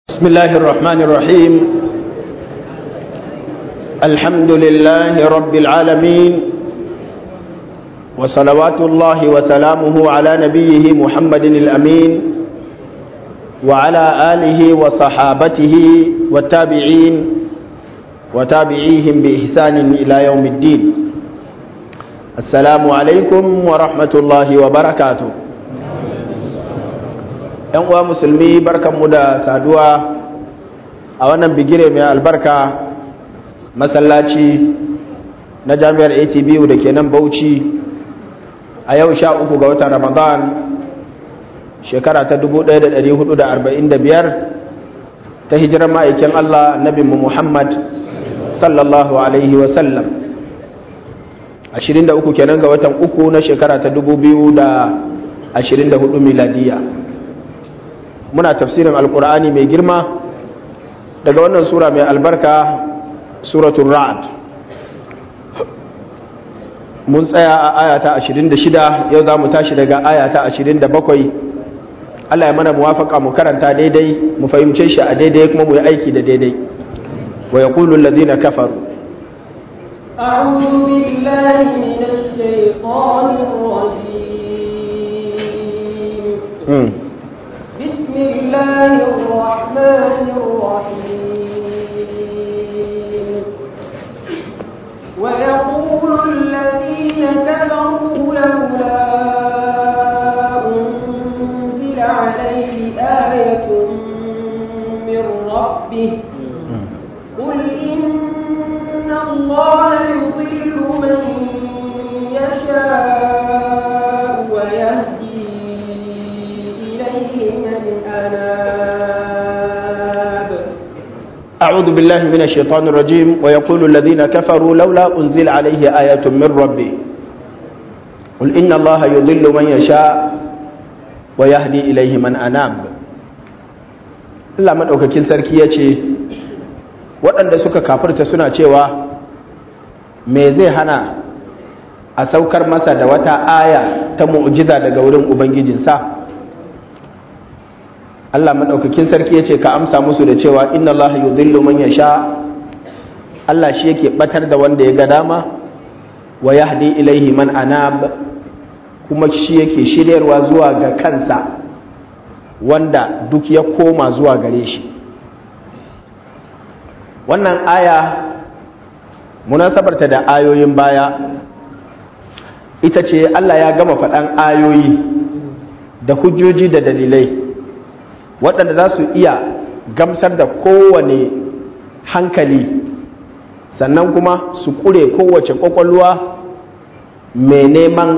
بسم الله الرحمن الرحيم الحمد لله رب العالمين وصلوات الله وسلامه على نبيه محمد الأمين وعلى آله وصحابته والتابعين وتابعيهم بإحسان إلى يوم الدين السلام عليكم ورحمة الله وبركاته yan uwa musulmi barkanmu da saduwa a wannan bigire mai albarka masallaci na jami'ar atbu da ke nan bauchi a yau sha uku ga watan ramadan shekara ta 1445 ta hijirar ma'aikin allah nabinmu muhammad sallallahu alaihi wasallam 23 kenan ga watan uku na shekara ta 2024 miladiyya muna tafsirin alkur'ani mai girma daga wannan sura mai albarka suratul ra'ad mun tsaya a ayata 26 yau za mu tashi daga ayata 27 Allah ya mana muwafaka mu karanta daidai mu fahimce shi a daidai kuma mu yi aiki da daidai wa yaqulu alladhina kafaru أعوذ بالله من الشيطان الرجيم بسم الله الرحمن الرحيم ويقول الذين كفروا لولا أنزل عليه آية من ربه قل إن الله يضل من يشاء ويهدي أعوذ بالله من الشيطان الرجيم ويقول الذين كفروا لولا أنزل عليه آية من ربه قل إن الله يضل من يشاء ويهدي إليه من أناب Allah maɗaukakin sarki ya ce waɗanda suka kafirta suna cewa me zai hana a saukar masa da wata aya ta mu'jiza daga wurin Ubangijinsa Allah maɗaukakin sarki ya ce ka amsa musu da cewa inna Allah yudhillu man yasha Allah shi yake batar da wanda ya ga dama wa yahdi ilaihi man anab kuma shi yake shiryarwa zuwa ga kansa wanda duk ya koma zuwa gare shi wannan aya munasabarta da ayoyin baya ita ce Allah ya gama faɗan ayoyi da hujjoji da dalilai waɗanda za su iya gamsar da kowane hankali sannan kuma su ƙure kowace ƙwaƙwalwa mai neman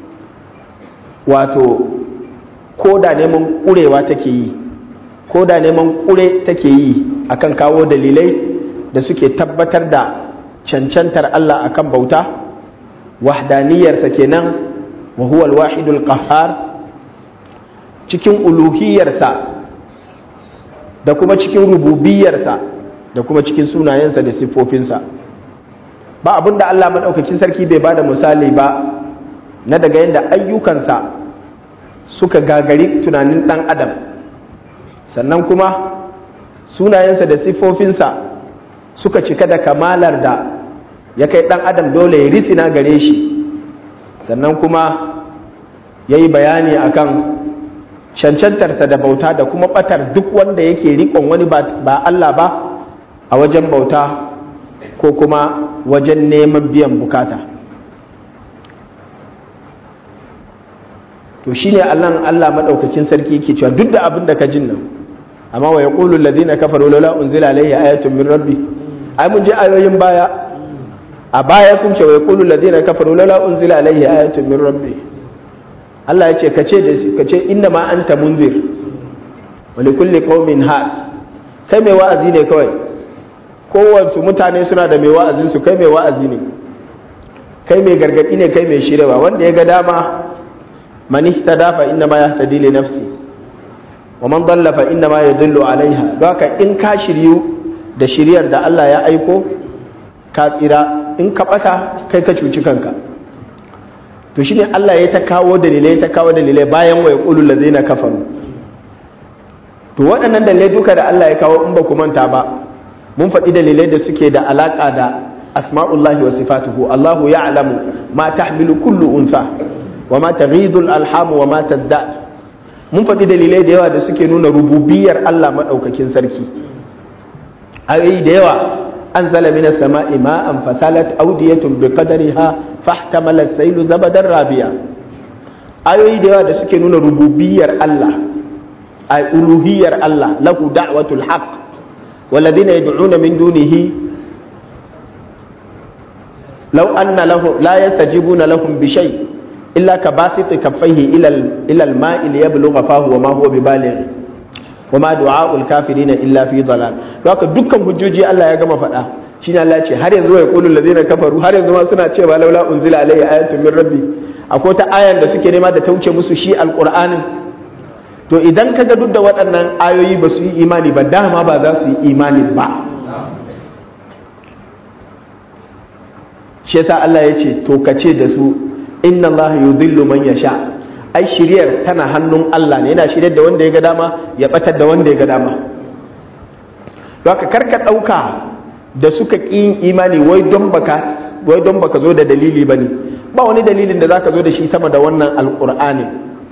wato ko da neman ƙurewa take yi ko da neman ƙure take yi akan kawo dalilai da suke tabbatar da cancantar Allah akan bauta wahdaniyarsa kenan wa huwa al-wahidul qahhar cikin uluhiyarsa da kuma cikin rububiyarsa da kuma cikin sunayensa da siffofinsa ba abin da Allah maɗaukakin sarki bai ba da misali ba na daga yadda ayyukansa suka gagari tunanin ɗan adam sannan kuma sunayensa da siffofinsa suka cika da kamalar da ya kai ɗan adam dole ya ritsina gare shi sannan kuma ya yi bayani akan cancantarsa da bauta da kuma batar duk wanda yake rikon wani ba Allah ba a wajen bauta ko kuma wajen neman biyan bukata to shine Allah Allah madaukakin sarki yake cewa duk da abin da ka jin nan amma wa yaqulu alladhina kafaru laula unzila alayhi ayatun min rabbi ai mun je ayoyin baya a baya sun ce wa yaqulu alladhina kafaru laula unzila alayhi ayatun min rabbi Allah ya ce ka ce da ka ce inna ma anta munzir wa li kulli qaumin had kai mai wa'azi ne kawai kowace mutane suna da mai wa'azin su kai mai wa'azi ne kai mai gargadi ne kai mai shirewa wanda ya ga dama man ihtada fa inna ma yahtadi li nafsi wa man dalla fa inna ma yadullu alaiha haka in ka shiryu da shiryar da Allah ya aiko ka tsira in ka bata kai ka cuci kanka to shine Allah ya ta kawo dalilai ta kawo dalilai bayan wa yaqulu allazina kafaru to waɗannan dalilai duka da Allah ya kawo in ba ku manta ba mun faɗi dalilai da suke da alaƙa da asma'ullahi wa sifatuhu Allahu ya'lamu ma tahmilu kullu unsa wa ma taghidul alhamu wa ma tazdad mun faɗi dalilai da yawa da suke nuna rububiyar Allah madaukakin sarki ayoyi da yawa anzala minas sama'i ma'an fasalat awdiyatun biqadariha fahtamala as-sailu zabadan rabiya ayoyi da yawa da suke nuna rububiyar Allah ay uluhiyar Allah lahu da'watul haqq والذين يدعون من دونه لو أن له لا يستجيبون لهم بشيء إلا كباسط كفيه إلى إلى الماء ليبلغ فاه وما هو ببالغ وما دعاء الكافرين إلا في ضلال لذلك دكان hujjoji Allah ya gama faɗa shine Allah ce har yanzu ya qulu allazina kafaru har yanzu ma suna cewa laula unzila alayya ayatun min rabbi akwai ta ayan da suke nema da ta wuce musu shi alqur'anin to idan kaga duk da waɗannan ayoyi ba su yi imani ba dama ba za su yi imani ba shi yasa Allah ya ce to ka ce da su inna Allah yudhillu man yasha ai shiryar tana hannun Allah ne yana shiryar da wanda ya ga dama ya batar da wanda ya ga dama don haka karka ɗauka da suka ƙi yin imani wai don baka wai don baka zo da dalili bane ba wani dalilin da zaka zo da shi sama da wannan alqur'ani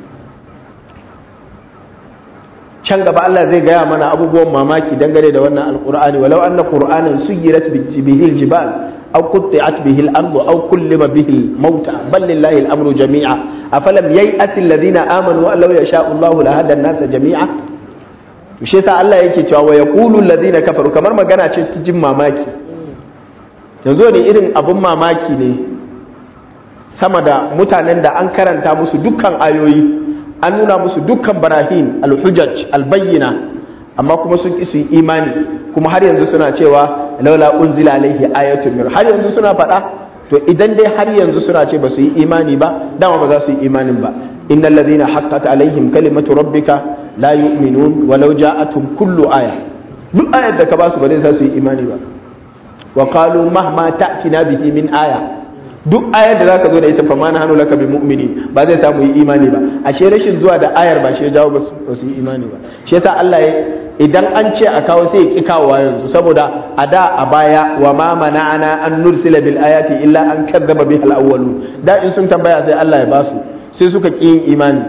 can gaba Allah zai gaya mana abubuwan mamaki dangane da wannan alqur'ani walau anna qur'anan suyirat bihi aljibal aw qutti'at bihi al-ardu aw kullima bihi al-mauta bal lillahi al-amru jami'a afalam yay'ati alladhina amanu an law yasha'u Allahu lahada an-nasa jami'a to shi yasa Allah yake cewa wa yaqulu alladhina kafaru kamar magana ce ta jin mamaki yanzu ne irin abun mamaki ne sama da mutanen da an karanta musu dukkan ayoyi an nuna musu dukkan barahin alhujaj albayyina amma kuma sun ki su yi imani kuma har yanzu suna cewa laula unzila alaihi ayatun min har yanzu suna faɗa to idan dai har yanzu suna ce ba su yi imani ba dama ba za su yi imanin ba innal ladhina haqqat alaihim kalimatu rabbika la yu'minun walau ja'atuhum kullu aya duk ayar da ka ba su ba zai su yi imani ba wa qalu mahma ta'tina bihi min aya duk ayar da zaka zo da ita fa ma na hannu laka bi mu'mini ba zai samu yi imani ba ashe rashin zuwa da ayar ba shi ya jawo ba su yi imani ba shi yasa Allah ya idan an ce a kawo sai ya ki kawowa yanzu saboda a da a baya wa ma mana'ana an nursila bil ayati illa an kadzaba biha al awwalun da in sun tambaya sai Allah ya basu sai suka ki yin imani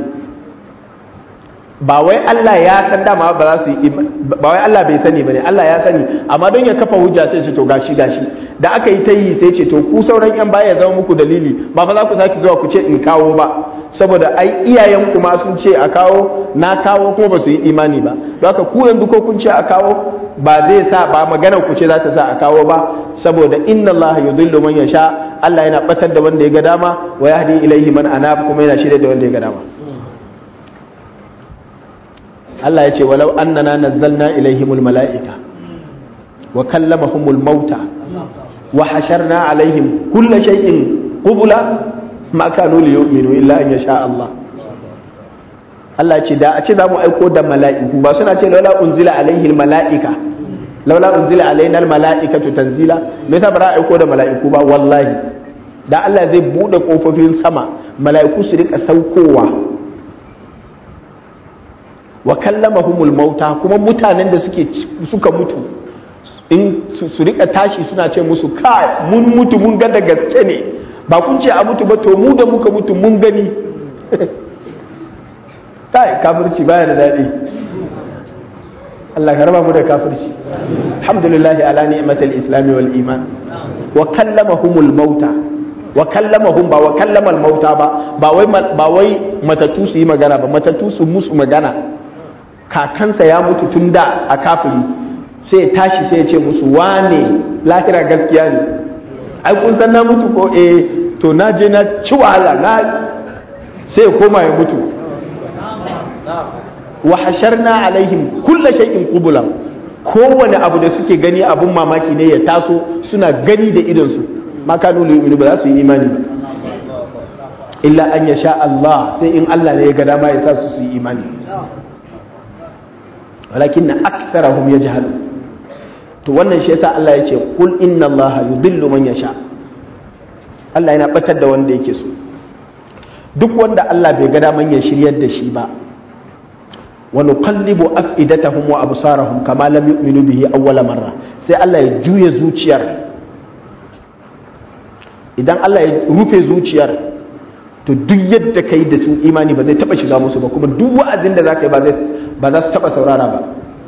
ba wai Allah ya san dama ba za su yi ba wai Allah bai sani bane Allah ya sani amma don ya kafa hujja sai ce to gashi gashi da aka yi ta yi sai ce to ku sauran yan baya ya zama muku dalili ba fa za ku sake zuwa ku ce in kawo ba saboda ai iyayen ku ma sun ce a kawo na kawo kuma ba su yi imani ba don haka ku yanzu ko kun ce a kawo ba zai sa ba maganar ku ce za ta sa a kawo ba saboda inna Allah yudhillu man yasha Allah yana batar da wanda ya ga dama wa yahdi ilaihi man anab kuma yana shirye da wanda ya ga dama Allah ya ce walau annana nazzalna ilaihimul mala'ika wa kallamahumul mauta wa hasharna alaihim kulla shay'in qubula ma kanu liyu'minu illa an yasha Allah Allah ce da a ce za mu aiko da mala'iku ba suna ce laula unzila alaihil mala'ika laula unzila alaina mala'ikatu tanzila me yasa ba za a aiko da mala'iku ba wallahi da Allah zai bude kofofin sama mala'iku su rika saukowa wa kallamahumul mauta kuma mutanen da suke suka mutu in su rika tashi suna ce musu kai mun mutu mun ga da gaske ne ba kun ce a mutu ba to mu da muka mutu mun gani kai kafirci baya da daɗi Allah ka raba mu da kafirci alhamdulillah ala ni'matil islami wal iman wa kallamahumul mauta wa kallamahum ba wa kallamal mauta ba ba wai ba wai matatu su yi magana ba matatu su musu magana kakansa ya mutu tun da a kafiri sai tashi sai ya ce musu wane lahira gaskiya ne ai kun san na mutu ko eh to na je na ci wahala na sai ya koma ya mutu wa hasharna alaihim kulla shay'in qubula kowane abu da suke gani abun mamaki ne ya taso suna gani da idonsu ma kanu yu'minu ba za su yi imani ba illa an yasha Allah sai in Allah ne ya ga dama ya sa su su yi imani walakin aktharahum yajhalun to wannan shi yasa Allah ya ce kul inna Allah yudillu man yasha Allah yana batar da wanda yake so duk wanda Allah bai ga daman ya shiryar da shi ba wa nuqallibu af'idatahum wa absarahum kama lam yu'minu bihi awwala marra sai Allah ya juye zuciyar idan Allah ya rufe zuciyar to duk yadda kai da sun imani ba zai taba shiga musu ba kuma duk wa'azin da zaka yi ba zai ba za su taba saurara ba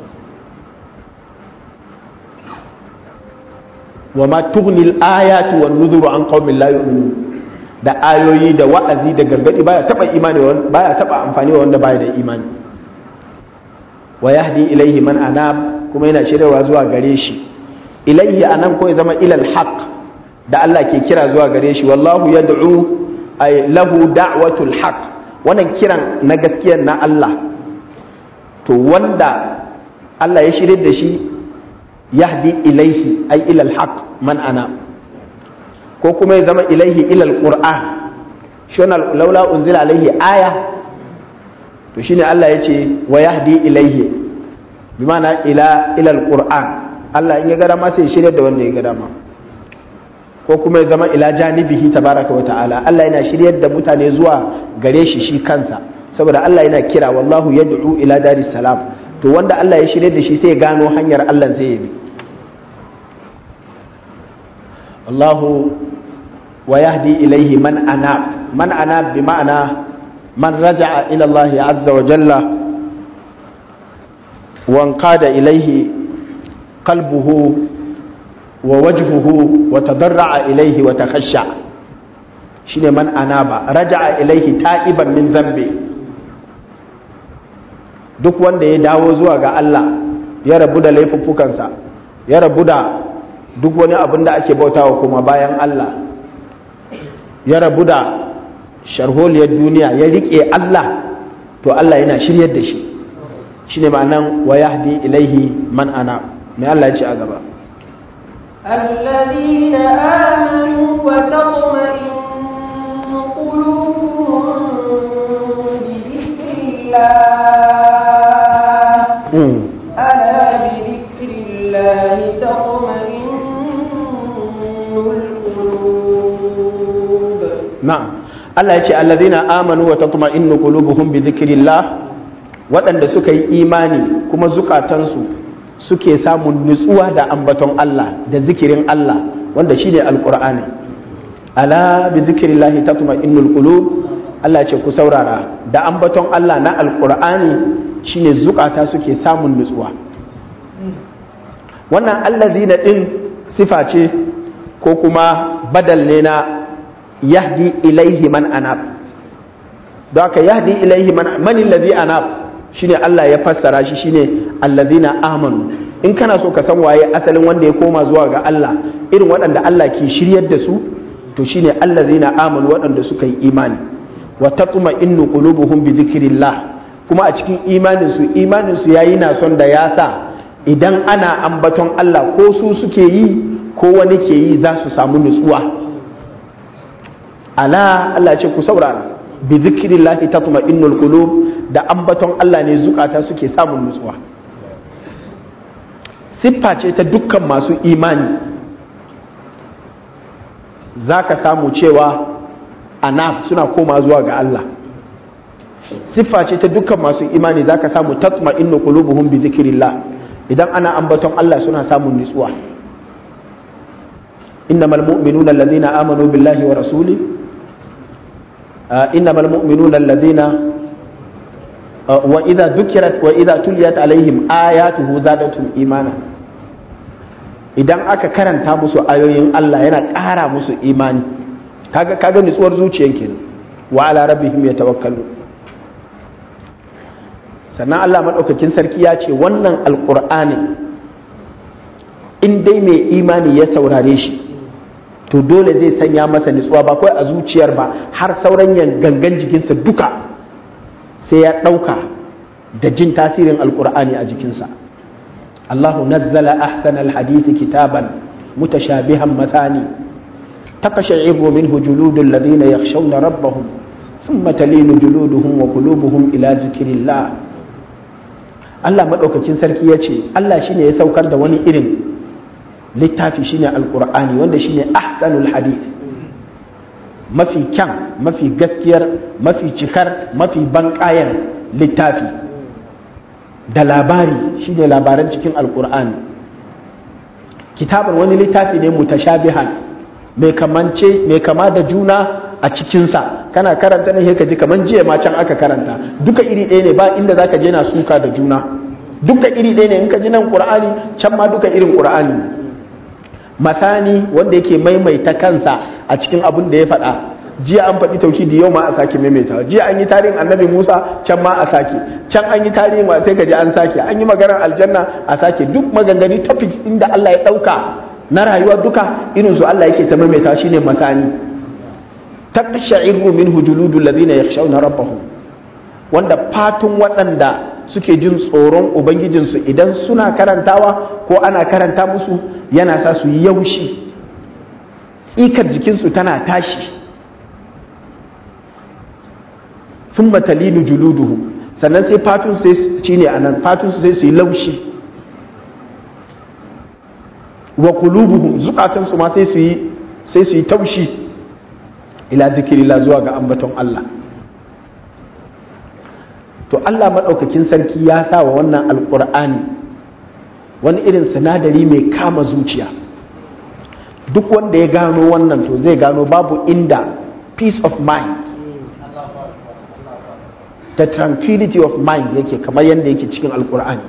wa ma tughni al-ayatu wan nuzuru an qaumin la yu'minun da ayoyi da wa'azi da gargadi baya taba imani baya taba amfani wa wanda baya da imani wa yahdi ilaihi man anab kuma yana shiryawa zuwa gare shi ilaihi anan ko ya zama ilal haqq da Allah ke kira zuwa gare shi wallahu yad'u ay lahu da'watul haqq wannan kiran na gaskiyar na Allah to wanda Allah ya shirye da shi yahdi ilaihi ay ilal haqq man ana ko kuma ya zama ilaihi ilal qur'an shona laula unzila alaihi aya to shine Allah ya ce wa yahdi ilaihi bi ma'ana ila ilal qur'an Allah in ya ga dama sai shirye da wanda ya ga dama ko kuma ya zama ila janibihi tabaraka wa ta'ala Allah yana shiryar da mutane zuwa gare shi shi kansa saboda Allah yana kira wallahu yad'u ila daris salam to wanda Allah ya shirye da shi sai ya gano hanyar Allah zai yi Allahu wa yahdi ilaihi man anab man anab bi ma'ana man raja'a ila Allah azza wa jalla wa anqada ilaihi qalbuhu wa wajhuhu wa tadarra'a ilaihi wa takhashsha shine man anaba raja'a ilaihi ta'iban min zambi duk wanda ya dawo zuwa ga Allah ya rabu da laifuffukansa ya rabu da duk wani abin da ake bautawa kuma bayan Allah ya rabu da sharholiyar duniya ya riƙe Allah to Allah yana shiryar da shi shine ma'anan wa yahdi ilaihi man ana mai Allah ya ce a gaba الذين آمنوا وتطمئن قلوبهم بذكر الله ألا بذكر الله تطمئن القلوب na'am Allah ya ce allazina amanu wa tatma'innu qulubuhum bi dhikrillah waɗanda suka yi imani kuma zukatansu suke samun nutsuwa da ambaton Allah da zikirin Allah wanda shine alqur'ani ala bi dhikrillah tatma'innul qulub Allah ya ce ku saurara da ambaton Allah na alqur'ani shine zukata suke samun nutsuwa wannan allazina din sifa ce ko kuma badal ne na yahdi ilaihi man anab don haka yahdi ilaihi man man allazi anab shine Allah ya fassara shi shine allazina amanu in kana so ka san waye asalin wanda ya koma zuwa ga Allah irin waɗanda Allah ke shiryar da su to shine allazina amanu waɗanda suka yi imani wa tatma'innu qulubuhum bi dhikrillah kuma a cikin imanin su imanin su yayi na son da ya sa idan ana ambaton Allah ko su suke yi ko wani ke yi za su samu nutsuwa ala Allah ce ku saurara bi zikrillahi tatma'innul qulub da ambaton Allah ne zukata suke samun nutsuwa siffa ce ta dukkan masu imani zaka samu cewa anab suna koma zuwa ga Allah siffa ce ta dukkan masu imani zaka samu tatma'innu qulubuhum bi zikrillah idan ana ambaton Allah suna samun nutsuwa innamal mu'minuna alladhina amanu billahi wa rasuli إنما المؤمنون الذين وإذا ذكرت وإذا تليت عليهم آياته زادتهم إيمانا idan aka karanta musu ayoyin Allah yana ƙara musu imani kaga kaga nutsuwar zuciyar kenan wa ala rabbihim yatawakkalu sannan Allah madaukakin sarki ya ce wannan alqur'ani in dai mai imani ya saurare shi to dole zai sanya masa nutsuwa ba kawai a zuciyar ba har sauran gangan jikinsa duka sai ya ɗauka da jin tasirin alkur'ani a jikinsa Allahu nazzala ahsan alhadithi kitaban mutashabihan masani takashaibu minhu juludul ladina yakhshawna rabbahum thumma talinu juluduhum wa qulubuhum ila zikrillah Allah madaukakin sarki yace Allah shine ya saukar da wani irin littafi shine alkur'ani wanda shine ahsanul hadith mafi kyan mafi gaskiyar mafi cikar mafi banƙayan littafi da labari shine labaran cikin alkur'ani kitabun wani littafi ne mutashabihan mai kamance mai kama da juna a cikinsa kana karanta ne ka ji kaman jiya ma can aka karanta duka iri ɗaya ne ba inda zaka je na suka da juna duka iri ɗaya ne in ka ji nan qur'ani can ma duka irin qur'ani masani wanda yake maimaita kansa a cikin abin da ya faɗa jiya an faɗi tauhidi yau ma a sake maimaita jiya an yi tarihin annabi musa can ma a sake can an yi tarihin ma sai ka ji an sake an yi maganar aljanna a sake duk maganganu topics inda allah ya ɗauka na rayuwa duka irin su allah yake ta maimaita shine masani taqsha'iru minhu juludul ladina yakhshawna rabbahum wanda fatun waɗanda suke jin tsoron ubangijinsu idan suna karantawa ko ana karanta musu yana sa su yi yaushi ikar jikinsu tana tashi sun matalinu juluduhu sannan sai fatun sai ci ne a nan fatun sai su yi laushi wa kulubuhum zukatansu ma sai su yi sai su yi taushi ila zikirila zuwa ga ambaton Allah to Allah maɗaukakin sarki ya sa wa wannan alƙur'ani wani irin sinadari mai kama zuciya duk wanda ya gano wannan to zai gano babu inda peace of mind the tranquility of mind yake kamar yadda yake cikin alkur'ani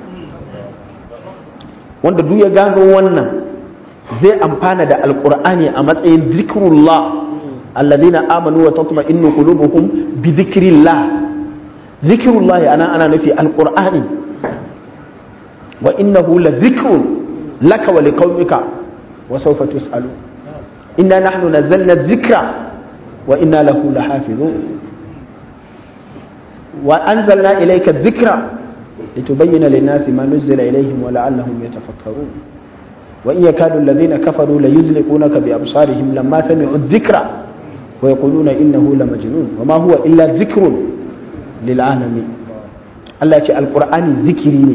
wanda duk ya gano wannan zai amfana da alkur'ani a matsayin zikrullah alladhina amanu wa tatma'innu qulubuhum bi dhikrillah zikrullah ana ana nufi alkur'ani wa innahu la dhikrun laka wa liqaumika wa sawfa tus'alun inna nahnu nazzalna dhikra wa inna lahu lahafizun وأنزلنا إليك الذكرى لتبين للناس ما نزل إليهم ولعلهم يتفكرون وإن يكاد الذين كفروا ليزلقونك بأبصارهم لما سمعوا الذكرى ويقولون إنه لمجنون وما هو إلا ذكر للعالمين الله يقول القرآن ذكري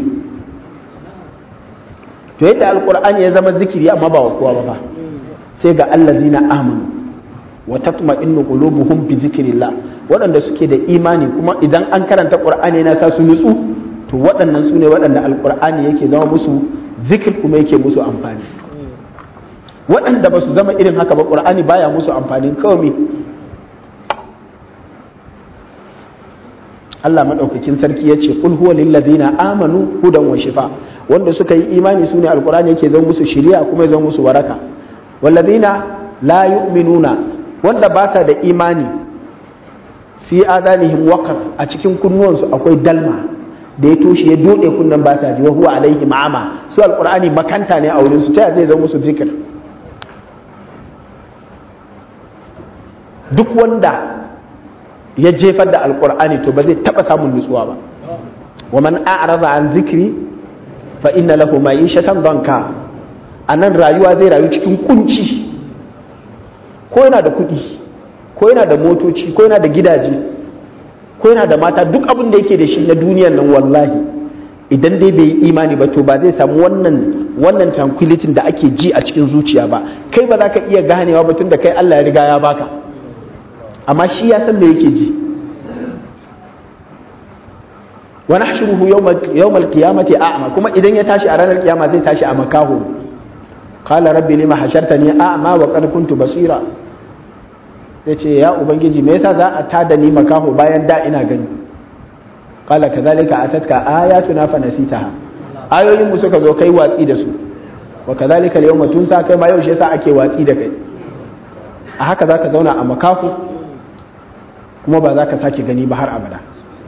to yadda alkur'ani ya zama zikiri amma ba wa kowa ba sai ga allazina amanu wa tatma'innu qulubuhum bi zikrillah waɗanda suke da imani kuma idan an karanta qur'ani yana sa su nutsu to waɗannan su ne waɗanda alqur'ani yake zama musu zikir kuma yake musu amfani waɗanda ba su zama irin haka ba qur'ani baya musu amfanin kawai Allah madaukakin sarki ya ce qul huwa lil ladina amanu hudan wa shifa wanda suka yi imani su ne alqur'ani yake zama musu shiriya kuma ya zama musu waraka walladina la yu'minuna wanda ba sa da imani fi adanihim waqar a cikin kunnuwansu akwai dalma da ya toshe ya dode kunnan ba sa ji wa huwa alaihi ma'ama su alqur'ani makanta ne a wurin su ta zai zama musu zikir duk wanda ya jefar da alqur'ani to ba zai taba samun nutsuwa ba wa man a'rada an zikri fa inna lahu ma'ishatan danka anan rayuwa zai rayu cikin kunci ko yana da kuɗi ko yana da motoci ko yana da gidaje ko yana da mata duk abin da yake da shi na duniyan nan wallahi idan dai bai yi imani ba to ba zai samu wannan wannan tranquility da ake ji a cikin zuciya ba kai ba za ka iya ganewa ba tun da kai Allah ya riga ya baka amma shi ya san me yake ji wa nahshuruhu yawmal qiyamati a'ma kuma idan ya tashi a ranar kiyama zai tashi a makaho qala rabbi lima hashartani a'ma wa qad kuntu basira yace ya ubangiji me yasa za a tada ni makaho bayan da ina gani qala kadhalika atatka ayatuna fa nasitaha ayoyin mu suka zo kai watsi da su wa kadhalika al-yawma tunsa kai ma yau shi yasa ake watsi da kai a haka zaka zauna a makaho kuma ba za ka sake gani ba har abada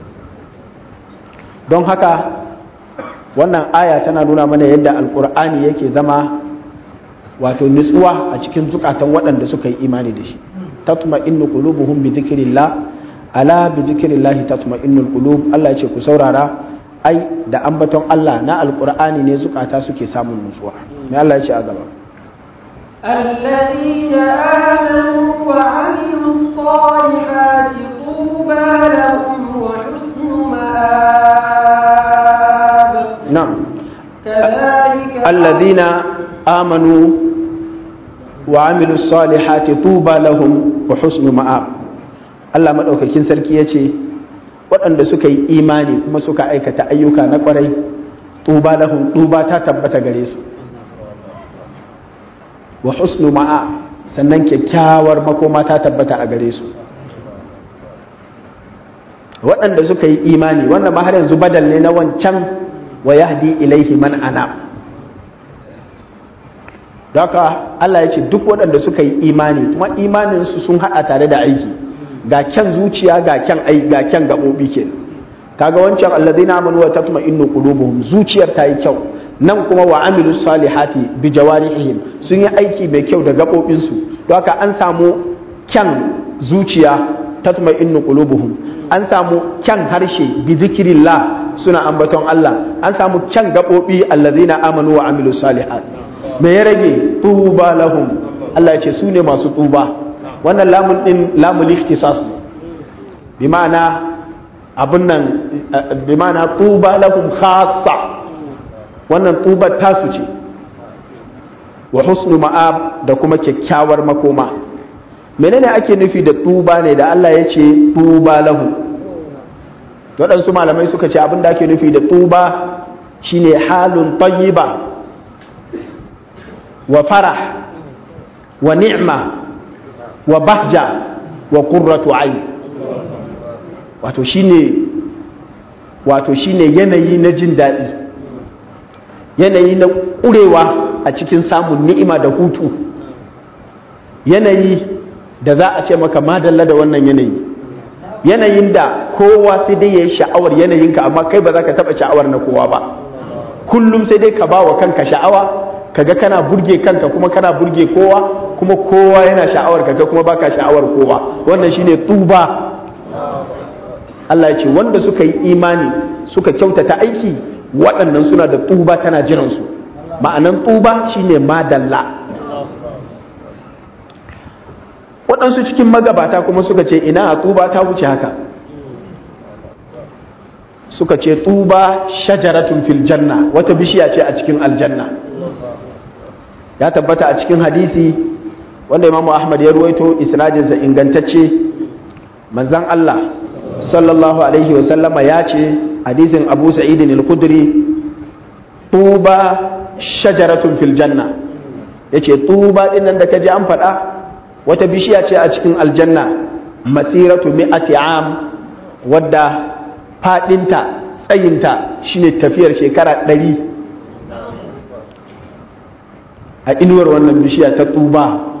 don haka wannan aya tana nuna mana yadda alkur'ani yake zama wato nutsuwa a cikin zukatan waɗanda suka yi imani da shi tatma innu qulubuhum bi dhikrillah ala bi dhikrillah tatma innul qulub Allah yace ku saurara ai da ambaton Allah na alkur'ani ne zukata suke samun nutsuwa me Allah yace a gaba الذين آمنوا وعملوا الصالحات طوبى لهم وحسن مآب نعم كذلك الذين آمنوا وعملوا الصالحات طوبى لهم وحسن مآب Allah maɗaukakin sarki ya ce waɗanda suka yi imani kuma suka aikata ayyuka na ƙwarai tuba lahum tuba ta tabbata gare su wa husnu ma'a sannan kyakkyawar makoma ta tabbata a gare su waɗanda suka yi imani wannan ma har yanzu badal ne na wancan wa yahdi ilaihi man ana haka Allah ya ce duk waɗanda suka yi imani kuma imaninsu sun haɗa tare da aiki ga kyan zuciya ga kyan ai ga kyan gaɓoɓi ke kaga wancan allazina amanu wa tatma'innu qulubuhum zuciyar ta yi kyau nan kuma wa amilu salihati bi jawarihim sun yi aiki mai kyau da gaɓoɓinsu don haka an samu kyan zuciya tatma'innu qulubuhum an samu kyan harshe bi zikirillah suna ambaton Allah an samu kyan gaɓoɓi allazina amanu wa amilu salihati me ya rage tuba lahum Allah ya ce su ne masu tuba wannan lamun din lamul ikhtisas ne bi ma'ana abun nan bi ma'ana tuba lahum khassa wannan tuba tasu ce wa husnu ma'ab da kuma kyakkyawar makoma menene ake nufi da tuba ne da Allah ya ce tuba lahu waɗansu malamai suka ce abin da ake nufi da tuba shine halun tayyiba wa farah wa ni'ma wa bahja wa qurratu ayn wato shine wato shine yanayi na jin daɗi yanayi na ƙurewa a cikin samun ni'ima da hutu yanayi da za a ce maka madalla da wannan yanayi yanayin da kowa sai dai ya yi sha'awar yanayinka amma kai ba za ka taɓa sha'awar na kowa ba kullum sai dai ka ba wa kanka sha'awa kaga kana burge kanka kuma kana burge kowa kuma kowa yana sha'awar kaga kuma baka sha'awar kowa wannan shine tuba Allah ya ce wanda suka yi imani suka kyautata aiki waɗannan suna da tuba tana jiransu ma'anan tuba shine madalla waɗansu cikin magabata kuma suka ce ina tuba ta wuce haka suka ce tuba shajaratun fil janna wata bishiya ce a cikin aljanna ya tabbata a cikin hadisi wanda imamu ahmad ya ruwaito isnadinsa ingantacce manzan Allah sallallahu alaihi wa sallama ya ce hadisin abu sa'idin al-khudri tuba shajaratun fil janna yace tuba din nan da kaji an faɗa wata bishiya ce a cikin aljanna masiratu mi'ati am wadda fadinta tsayinta shine tafiyar shekara ɗari a inuwar wannan bishiya ta tuba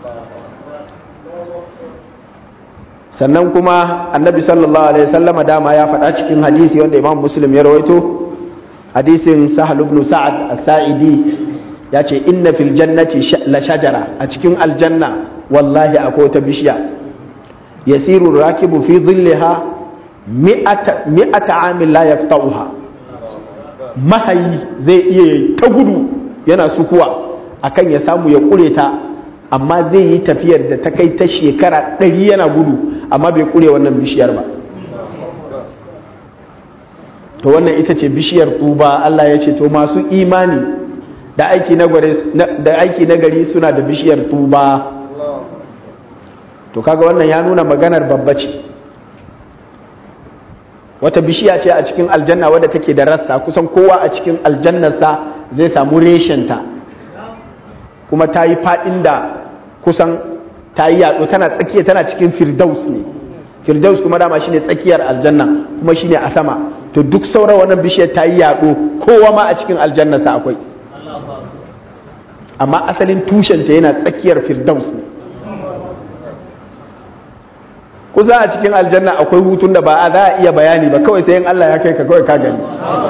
sannan kuma annabi sallallahu alaihi wasallama dama ya faɗa cikin hadisi wanda imam muslim ya rawaito hadisin sahal ibn sa'ad as-sa'idi ya ce inna fil jannati la shajara a cikin aljanna wallahi akwai wata bishiya yasiru rakibu fi dhillaha mi'ata mi'ata amin la yaqta'uha mahayi zai iya ta gudu yana sukuwa akan ya samu ya kure ta amma zai yi tafiyar da ta kai ta shekara ɗari yana gudu amma bai kure wannan bishiyar ba to wannan ita ce bishiyar tuba Allah ya ce to masu imani da aiki na gari suna da bishiyar tuba to kaga wannan ya nuna maganar babba ce wata bishiya ce a cikin aljanna wadda take da rassa kusan kowa a cikin aljannarsa zai samu reshenta kuma ta yi faɗin da kusan ta yi yaɗo tana tsakiya tana cikin firdaus ne firdaus kuma dama shine tsakiyar aljanna kuma shine a sama to duk sauran wannan bishiyar ta yi yaɗo kowa ma a cikin aljannarsa akwai amma asalin tushenta yana tsakiyar firdaus ne kusa a cikin aljanna akwai hutun da ba a za a iya bayani ba kawai sai in Allah ya kai ka kawai ka gani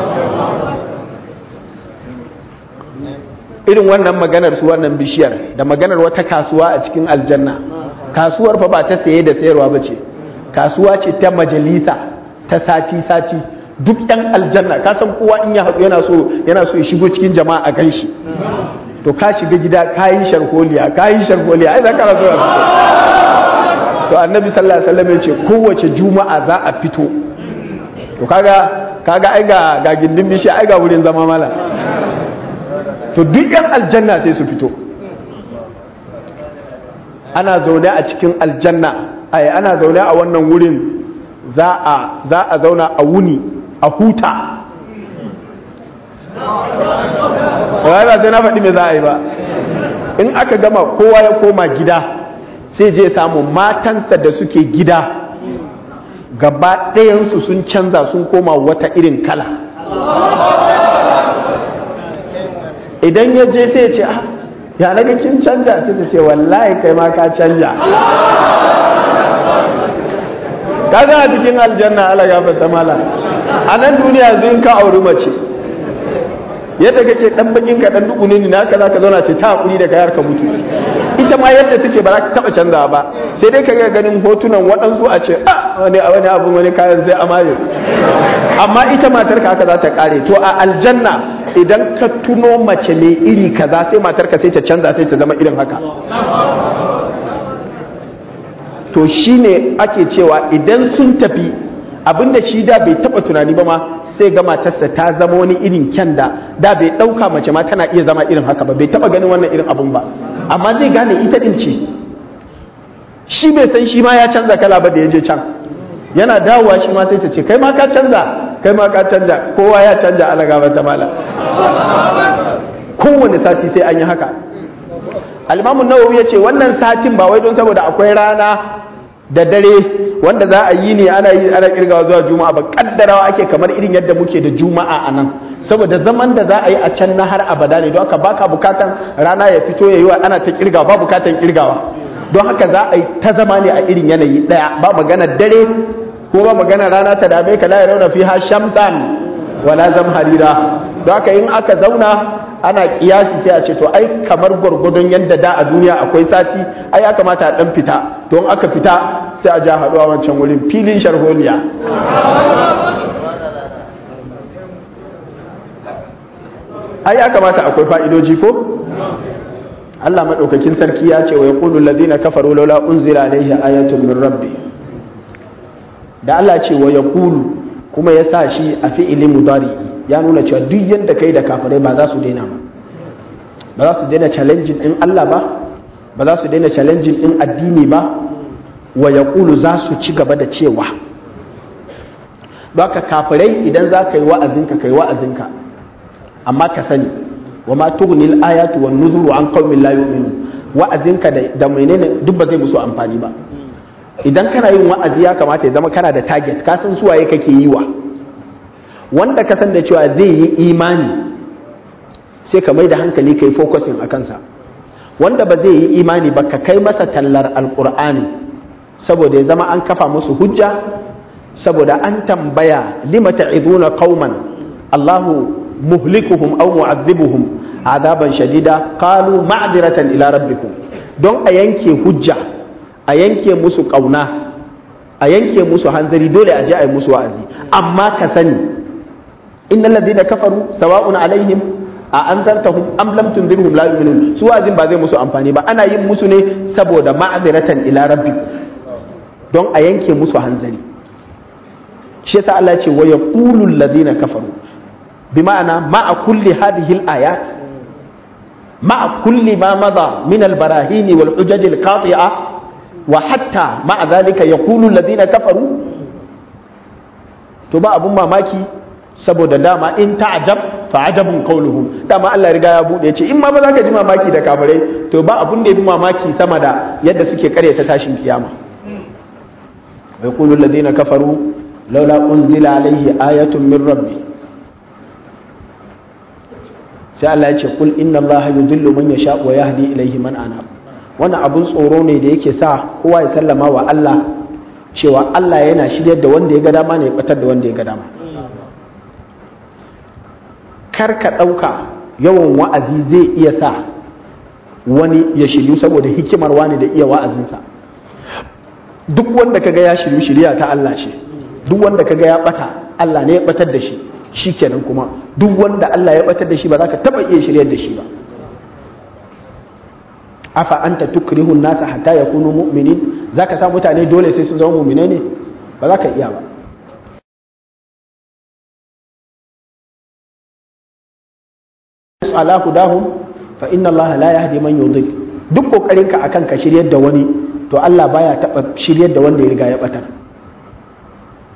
irin wannan maganar su wannan bishiyar da maganar wata kasuwa a cikin aljanna kasuwar fa ba ta saye da sayarwa ba ce kasuwa ce ta majalisa ta sati-sati duk yan aljanna ka san kowa in ya haɗu yana so yana so ya shigo cikin jama'a a gan shi to ka shiga gida ka yi sharholiya ka yi sharholiya ai za ka rasu da to annabi sallallahu alaihi wasallam ya ce kowace juma'a za a fito to kaga kaga ai ga ga gindin bishi ai ga wurin zama mala to duk yan aljanna sai su fito ana zaune a cikin aljanna ai ana zaune a wannan wurin za a za a zauna a wuni a huta ba sai na faɗi me za a yi ba in aka gama kowa ya koma gida sai je samu matansa da suke gida gaba ɗayansu sun canza sun koma wata irin kala idan ya je sai ya ce ah ya naga kin canja sai ta ce wallahi kai ma ka canja ka ga a cikin aljanna ala gafarta mala a nan duniya yanzu in ka auri mace yadda kake dan bakin ka dan duku ne naka zaka zauna ce ta hakuri da kayar ka mutu ita ma yadda take ba za ka taba canza ba sai dai kaga ganin hotunan waɗansu a ce ah wani wani abu wani kayan sai amare amma ita matar ka haka za ta kare to a aljanna idan ka tuno mace mai iri kaza sai matar ka sai ta canza sai ta zama irin haka to shine ake cewa idan sun tafi abinda shi da bai taba tunani ba ma sai ga matarsa ta zama wani irin kyan da da bai ɗauka mace ma tana iya zama irin haka ba bai taɓa ganin wannan irin abun ba amma zai gane ita ɗin ce shi bai san shi ma ya canza kala ba da ya je can yana dawowa shi ma sai ta ce kai ma ka canza kai ma ka canza kowa ya canza ala gaba ta mala kowane sati sai an yi haka alimamu nawawi ya ce wannan satin ba wai don saboda akwai rana da dare wanda za a yi ne ana yi ana kirgawa zuwa juma'a ba kaddarawa ake kamar irin yadda muke da juma'a a nan saboda zaman da za a yi a can na har abada ne don haka baka bukatan rana ya fito ya yi wa ana ta kirgawa ba bukatan kirgawa don haka za a yi ta zama ne a irin yanayi daya ba magana dare ko ba magana rana ta dame ka la yarawna fiha shamsan wala zamharira don haka in aka zauna ana kiyasi sai a ce to ai kamar gwargwadon yadda da a duniya akwai sati ai ya kamata a dan fita don aka fita sai a ja haɗuwa wancan wurin filin sharholiya ai ya kamata akwai fa'idoji ko Allah maɗaukakin sarki ya ce wa yaqulu alladhina kafaru laula unzila alaihi ayatun min rabbi da Allah ce wa yaqulu kuma ya sa shi a fi'ilin mudari ya nuna cewa duk yadda kai da kafirai ba za su daina ba ba za su daina challenging din Allah ba ba za su daina challenging din addini ba wa yaqulu za su ci gaba da cewa baka kafirai idan za ka yi wa'azinka kai wa'azinka amma ka sani wa ma tughnil ayatu wan nuzuru an qaumin la yu'minun wa'azinka da da menene duk ba zai musu amfani ba idan kana yin wa'azi ya kamata ya zama kana da target ka san suwaye kake yi wa wanda ka san da cewa zai yi imani sai ka mai da hankali kai focusing a kansa wanda ba zai yi imani ba ka kai masa tallar alkur'ani saboda ya zama an kafa musu hujja saboda an tambaya lima ta'iduna qauman Allahu muhlikuhum aw mu'adhibuhum adaban shadida qalu ma'diratan ila rabbikum don a yanke hujja a yanke musu kauna a yanke musu hanzari dole a je a yi musu wa'azi amma ka sani innal ladina kafaru sawa'un alaihim a anzartahum am lam tunzirhum la yu'minun su wa'azin ba zai musu amfani ba ana yin musu ne saboda ma'diratan ila rabbikum don a yanke musu hanzari shi yasa Allah ce wa yaqulu alladhina kafaru bima'ana ma'a kulli hadhihi al-ayat ma'a kulli ma madha min al-barahin wal hujaj al-qati'a wa hatta ma'a dhalika yaqulu alladhina kafaru to ba abun mamaki saboda dama in ta'jab fa ajabun qawluhum dama Allah riga ya bude ce in ma ba za ka ji mamaki da kafirai to ba abun da yafi mamaki sama da yadda suke karyata tashin kiyama ويقول الذين كفروا لولا أنزل عليه آية من ربي sai Allah ya ce kul inna Allah yudillu man yasha wa yahdi ilayhi man anab wannan abun tsoro ne da yake sa kowa ya sallama wa Allah cewa Allah yana shiryar da wanda ya ga dama ne ya batar da wanda ya ga dama kar ka ɗauka yawan wa'azi zai iya sa wani ya shiryu saboda hikimar wani da iya wa'azinsa duk wanda kaga ya shiryu shirya ta Allah ce duk wanda kaga ya bata Allah ne ya batar da shi shikenan kuma duk wanda Allah ya batar da shi ba za ka taba iya shiryar da shi ba afa anta tukrihu nasa hatta yakunu mu'minin zaka sa mutane dole sai sun zama mu'minai ne ba za ka iya ba ala hudahum fa inna Allah la yahdi man yudhil duk kokarinka akan ka shiryar da wani to Allah baya taɓa shiryar da wanda ya riga ya ɓatar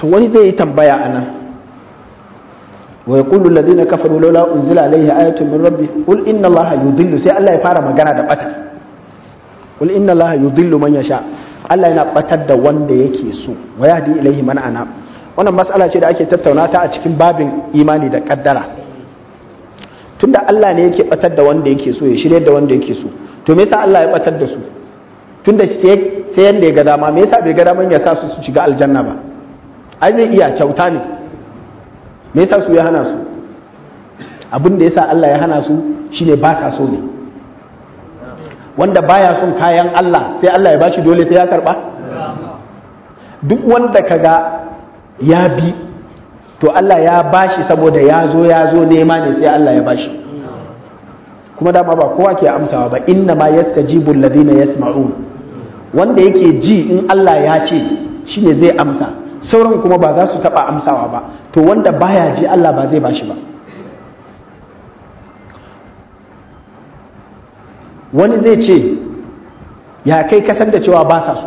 to wani zai yi tambaya a nan wa yaqulu alladhina kafaru laula unzila alayhi ayatun min rabbi qul inna allaha yudillu sai Allah ya fara magana da bata qul inna allaha yudillu man yasha Allah yana batar da wanda yake so wa yahdi ilayhi man ana wannan mas'ala ce da ake tattauna ta a cikin babin imani da kaddara tunda Allah ne yake batar da wanda yake so ya shirye da wanda yake so to me yasa Allah ya batar da su tunda sai sai yanda ya ga dama me yasa bai ga daman ya sa su su shiga aljanna ba ai zai iya kyauta ne me yasa su ya hana su abin da yasa Allah ya hana su shine ba sa so ne wanda baya son kayan Allah sai Allah ya bashi dole sai ya karba duk wanda kaga ya bi to Allah ya bashi saboda ya zo ya zo nema ne sai Allah ya bashi kuma dama ba kowa ke amsawa ba inna ma yastajibu alladhina yasma'un wanda yake ji in Allah ya ce shine zai amsa sauran kuma ba za su taba amsawa ba to wanda baya ji Allah ba zai bashi ba wani zai ce ya kai kasar da cewa ba sa so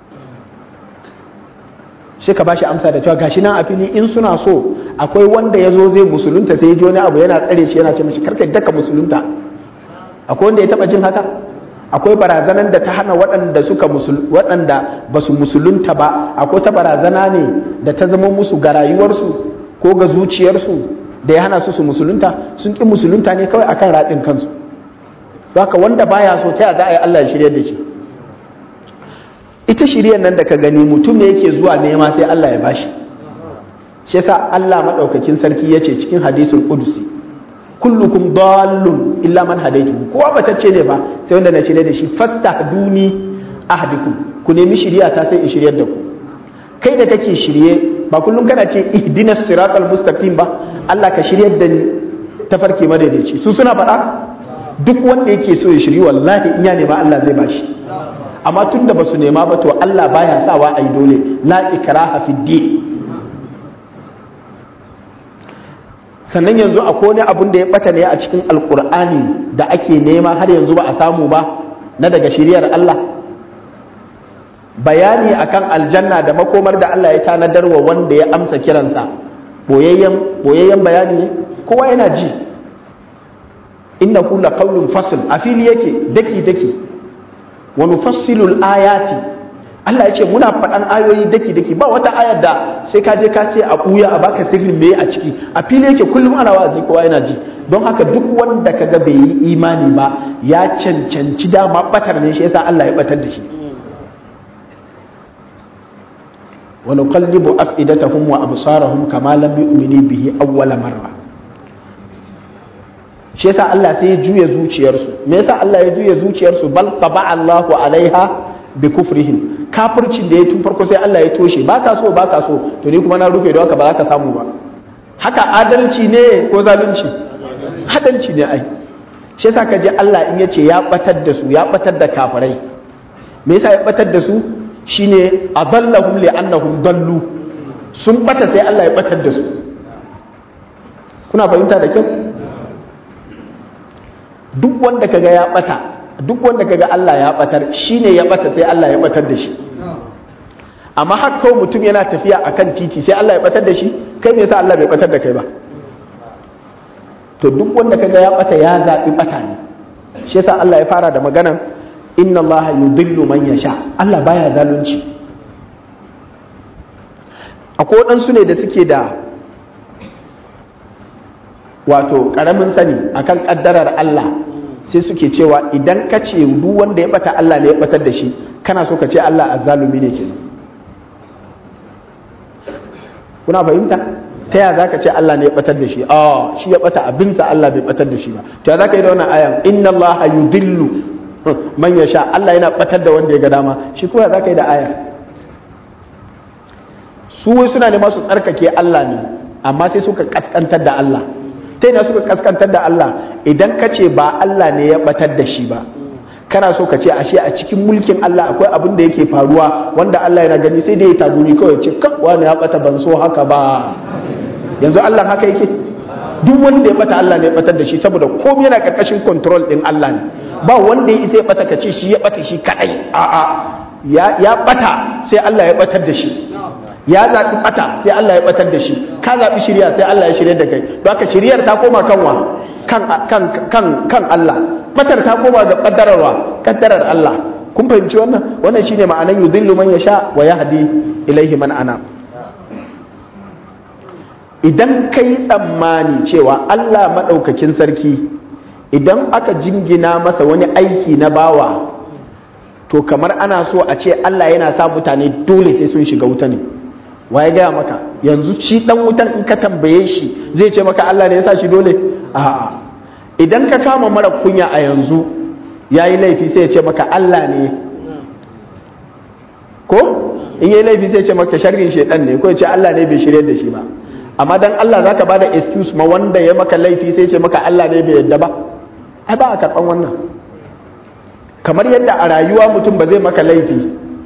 sai ka bashi amsa da cewa gashi nan a fili in suna so akwai wanda ya zo zai musulunta sai ya ji wani abu yana tsare shi yana ce mashi karka daka musulunta akwai wanda ya taba jin haka akwai barazanan da ta hana waɗanda suka waɗanda ba su musulunta ba akwai ta barazana ne da ta zama musu ga rayuwarsu ko ga zuciyarsu da ya hana su su musulunta sun ƙi musulunta ne kawai akan raɗin kansu haka wanda baya so ta za a yi Allah ya shirya da shi ita shiryar nan da ka gani mutum ne yake zuwa nema sai Allah ya bashi shi yasa Allah madaukakin sarki yace cikin hadisul qudusi kullukum dallun illa man hadaitu kowa batacce ne ba sai wanda na shirye da shi fattahduni ahdikum ku nemi shiriya ta sai in shiryar da ku kai da kake shirye ba kullum kana ce ihdinas siratal mustaqim ba Allah ka shiryar da ni tafarki madaidaici su suna faɗa duk wanda yake so ya shiri wallahi in ya nema Allah zai bashi amma tun da ba su nema ba to Allah baya sawa a yi dole la ikraha fi din sannan yanzu akwai wani abun da ya bata ne a cikin alkur'ani da ake nema har yanzu ba a samu ba na daga shiriyar Allah bayani akan aljanna da makomar da Allah ya tanadar wa wanda ya amsa kiransa boyayyen bayani ne kowa yana ji innahu laqawlun fasl a fili yake daki daki wa nufassilul ayati Allah ya ce muna faɗan ayoyi daki daki ba wata ayar da sai ka je ka ce a ɓuya a baka sirrin me a ciki a fili yake kullum ana wa'azi kowa yana ji don haka duk wanda kaga bai yi imani ba ya cancanci dama batar ne shi yasa Allah ya batar da shi wa nuqallibu afidatahum wa absarahum kama lam yu'minu bihi awwala marra shi yasa Allah sai ya juya zuciyarsu me yasa Allah ya juya zuciyarsu bal taba Allahu alaiha bi kufrihim kafircin da ya tun farko sai Allah ya toshe ba ka so ba ka so to ni kuma na rufe da haka ba za ka samu ba haka adalci ne ko zalunci adalci ne ai shi yasa ka je Allah in yace ya batar da su ya batar da kafirai me yasa ya batar da su shine adallahum li annahum dallu sun bata sai Allah ya batar da su kuna fahimta da kyau duk wanda kaga ya bata duk wanda kaga Allah ya batar shine ya bata sai Allah ya batar da shi amma har kawai mutum yana tafiya akan titi sai Allah ya batar da shi kai me yasa Allah bai batar da kai ba to duk wanda kaga ya bata ya zabi bata ne shi yasa Allah ya fara da maganan inna Allah yudillu man yasha Allah baya zalunci akwai waɗansu ne da suke da wato ƙaramin sani akan ƙaddarar Allah sai suke cewa idan ka ce duk wanda ya bata Allah ne ya batar da shi kana so ka ce Allah azzalumi ne kenan kuna fahimta ta ya zaka ce Allah ne ya batar da shi a shi ya bata abinsa Allah bai batar da shi ba to ya zaka yi da wannan ayan inna Allah yudillu man yasha Allah yana batar da wanda ya ga dama shi kuma zaka yi da aya su suna ne masu tsarkake Allah ne amma sai suka kaskantar da Allah ta yana suka kaskantar da Allah idan ka ce ba Allah ne ya batar da shi ba kana so ka ce ashe a cikin mulkin Allah akwai abin da yake faruwa wanda Allah yana gani sai dai ya tagumi kawai ce kan wani ya bata ban so haka ba yanzu Allah haka yake duk wanda ya bata Allah ne ya batar da shi saboda komai yana karkashin control din Allah ne ba wanda ya isa ya bata ka ce shi ya bata shi kadai a'a ya ya bata sai Allah ya batar da shi ya zaɓi ɓata sai Allah ya ɓatar da shi ka zaɓi shirya sai Allah ya shirya da kai don haka shiryar ta koma kanwa kan kan kan kan Allah ɓatar ta koma ga ƙaddararwa ƙaddarar Allah kun fahimci wannan wannan shine ma'anan yudillu man yasha wa yahdi ilaihi man ana idan kai tsammani cewa Allah madaukakin sarki idan aka jingina masa wani aiki na bawa to kamar ana so a ce Allah yana sa mutane dole sai sun shiga wuta ne waye gaya maka yanzu shi dan wutan in ka tambaye shi zai ce maka Allah ne ya sa shi dole a'a idan ka kama mara kunya a yanzu yayi laifi sai ya ce maka Allah ne ko in yayi laifi sai ya ce maka sharrin shedan ne ko ya ce Allah ne bai shirye da shi ba amma dan Allah zaka bada excuse ma wanda ya maka laifi sai ya ce maka Allah ne bai yadda ba ai ba a karban wannan kamar yadda a rayuwa mutum ba zai maka laifi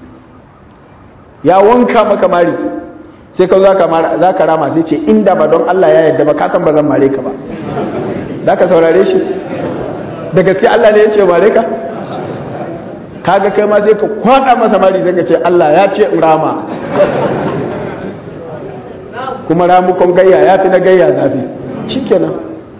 ya wanka maka mari sai ka za ka rama sai ce inda ba don Allah ya yadda ba ka san ba zan mare ka ba za ka saurare shi da gaske Allah ne ya ce mare ka kaga kai ma sai ka kwada masa mari zai ka ce Allah ya ce in rama kuma ramukon gayya ya fi na gayya zafi shikenan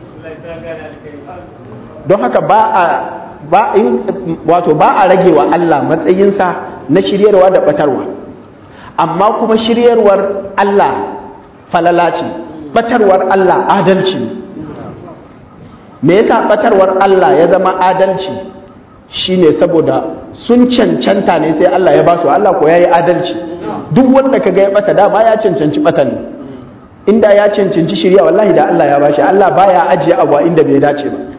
don haka ba a ba in wato ba a rage wa Allah matsayinsa na shiryarwa da batarwa amma kuma shiryarwar Allah falala ce batarwar Allah adalci me yasa batarwar Allah ya zama adalci shine saboda sun cancanta ne sai Allah ya ba su Allah ko yayi adalci duk wanda kaga ya bata da ba ya cancanci bata ne inda ya cancanci shirya wallahi da Allah ya bashi Allah baya ajiye abu a inda bai dace ba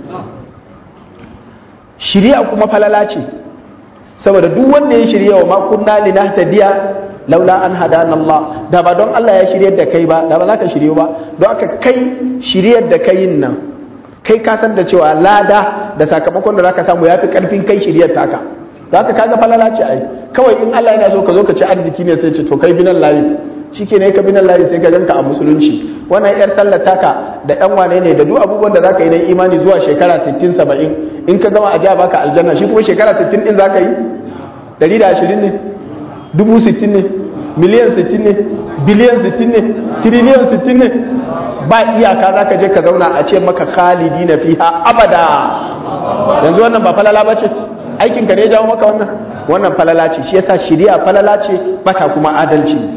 shirya kuma falala ce saboda duk wanda ya shirya wa makunna linahtadiya laula an hadana Allah da ba don Allah ya shiryar da kai ba da ba za ka shiryo ba don aka kai shiryar da kai nan kai ka san da cewa lada da sakamakon da zaka samu yafi karfin kai shiryar taka za ka kaga falala ce ai kawai in Allah yana so ka zo ka ci arziki ne sai ce to kai binan layi shike ne ka binan layi sai ka janka a musulunci wannan yar sallar taka da yan wane ne da duk abubuwan da zaka yi na imani zuwa shekara 60 70 in ka gama a ja baka aljanna shi kuma shekara 60 din zaka yi 120 ne dubu 60 ne miliyan 60 ne biliyan 60 ne tiriliyan 60 ne ba iyaka zaka je ka zauna a ce maka khalidi na fiha abada yanzu wannan ba falala ba ce aikin ka ne ya jawo maka wannan wannan falala ce shi yasa shari'a falala ce bata kuma adalci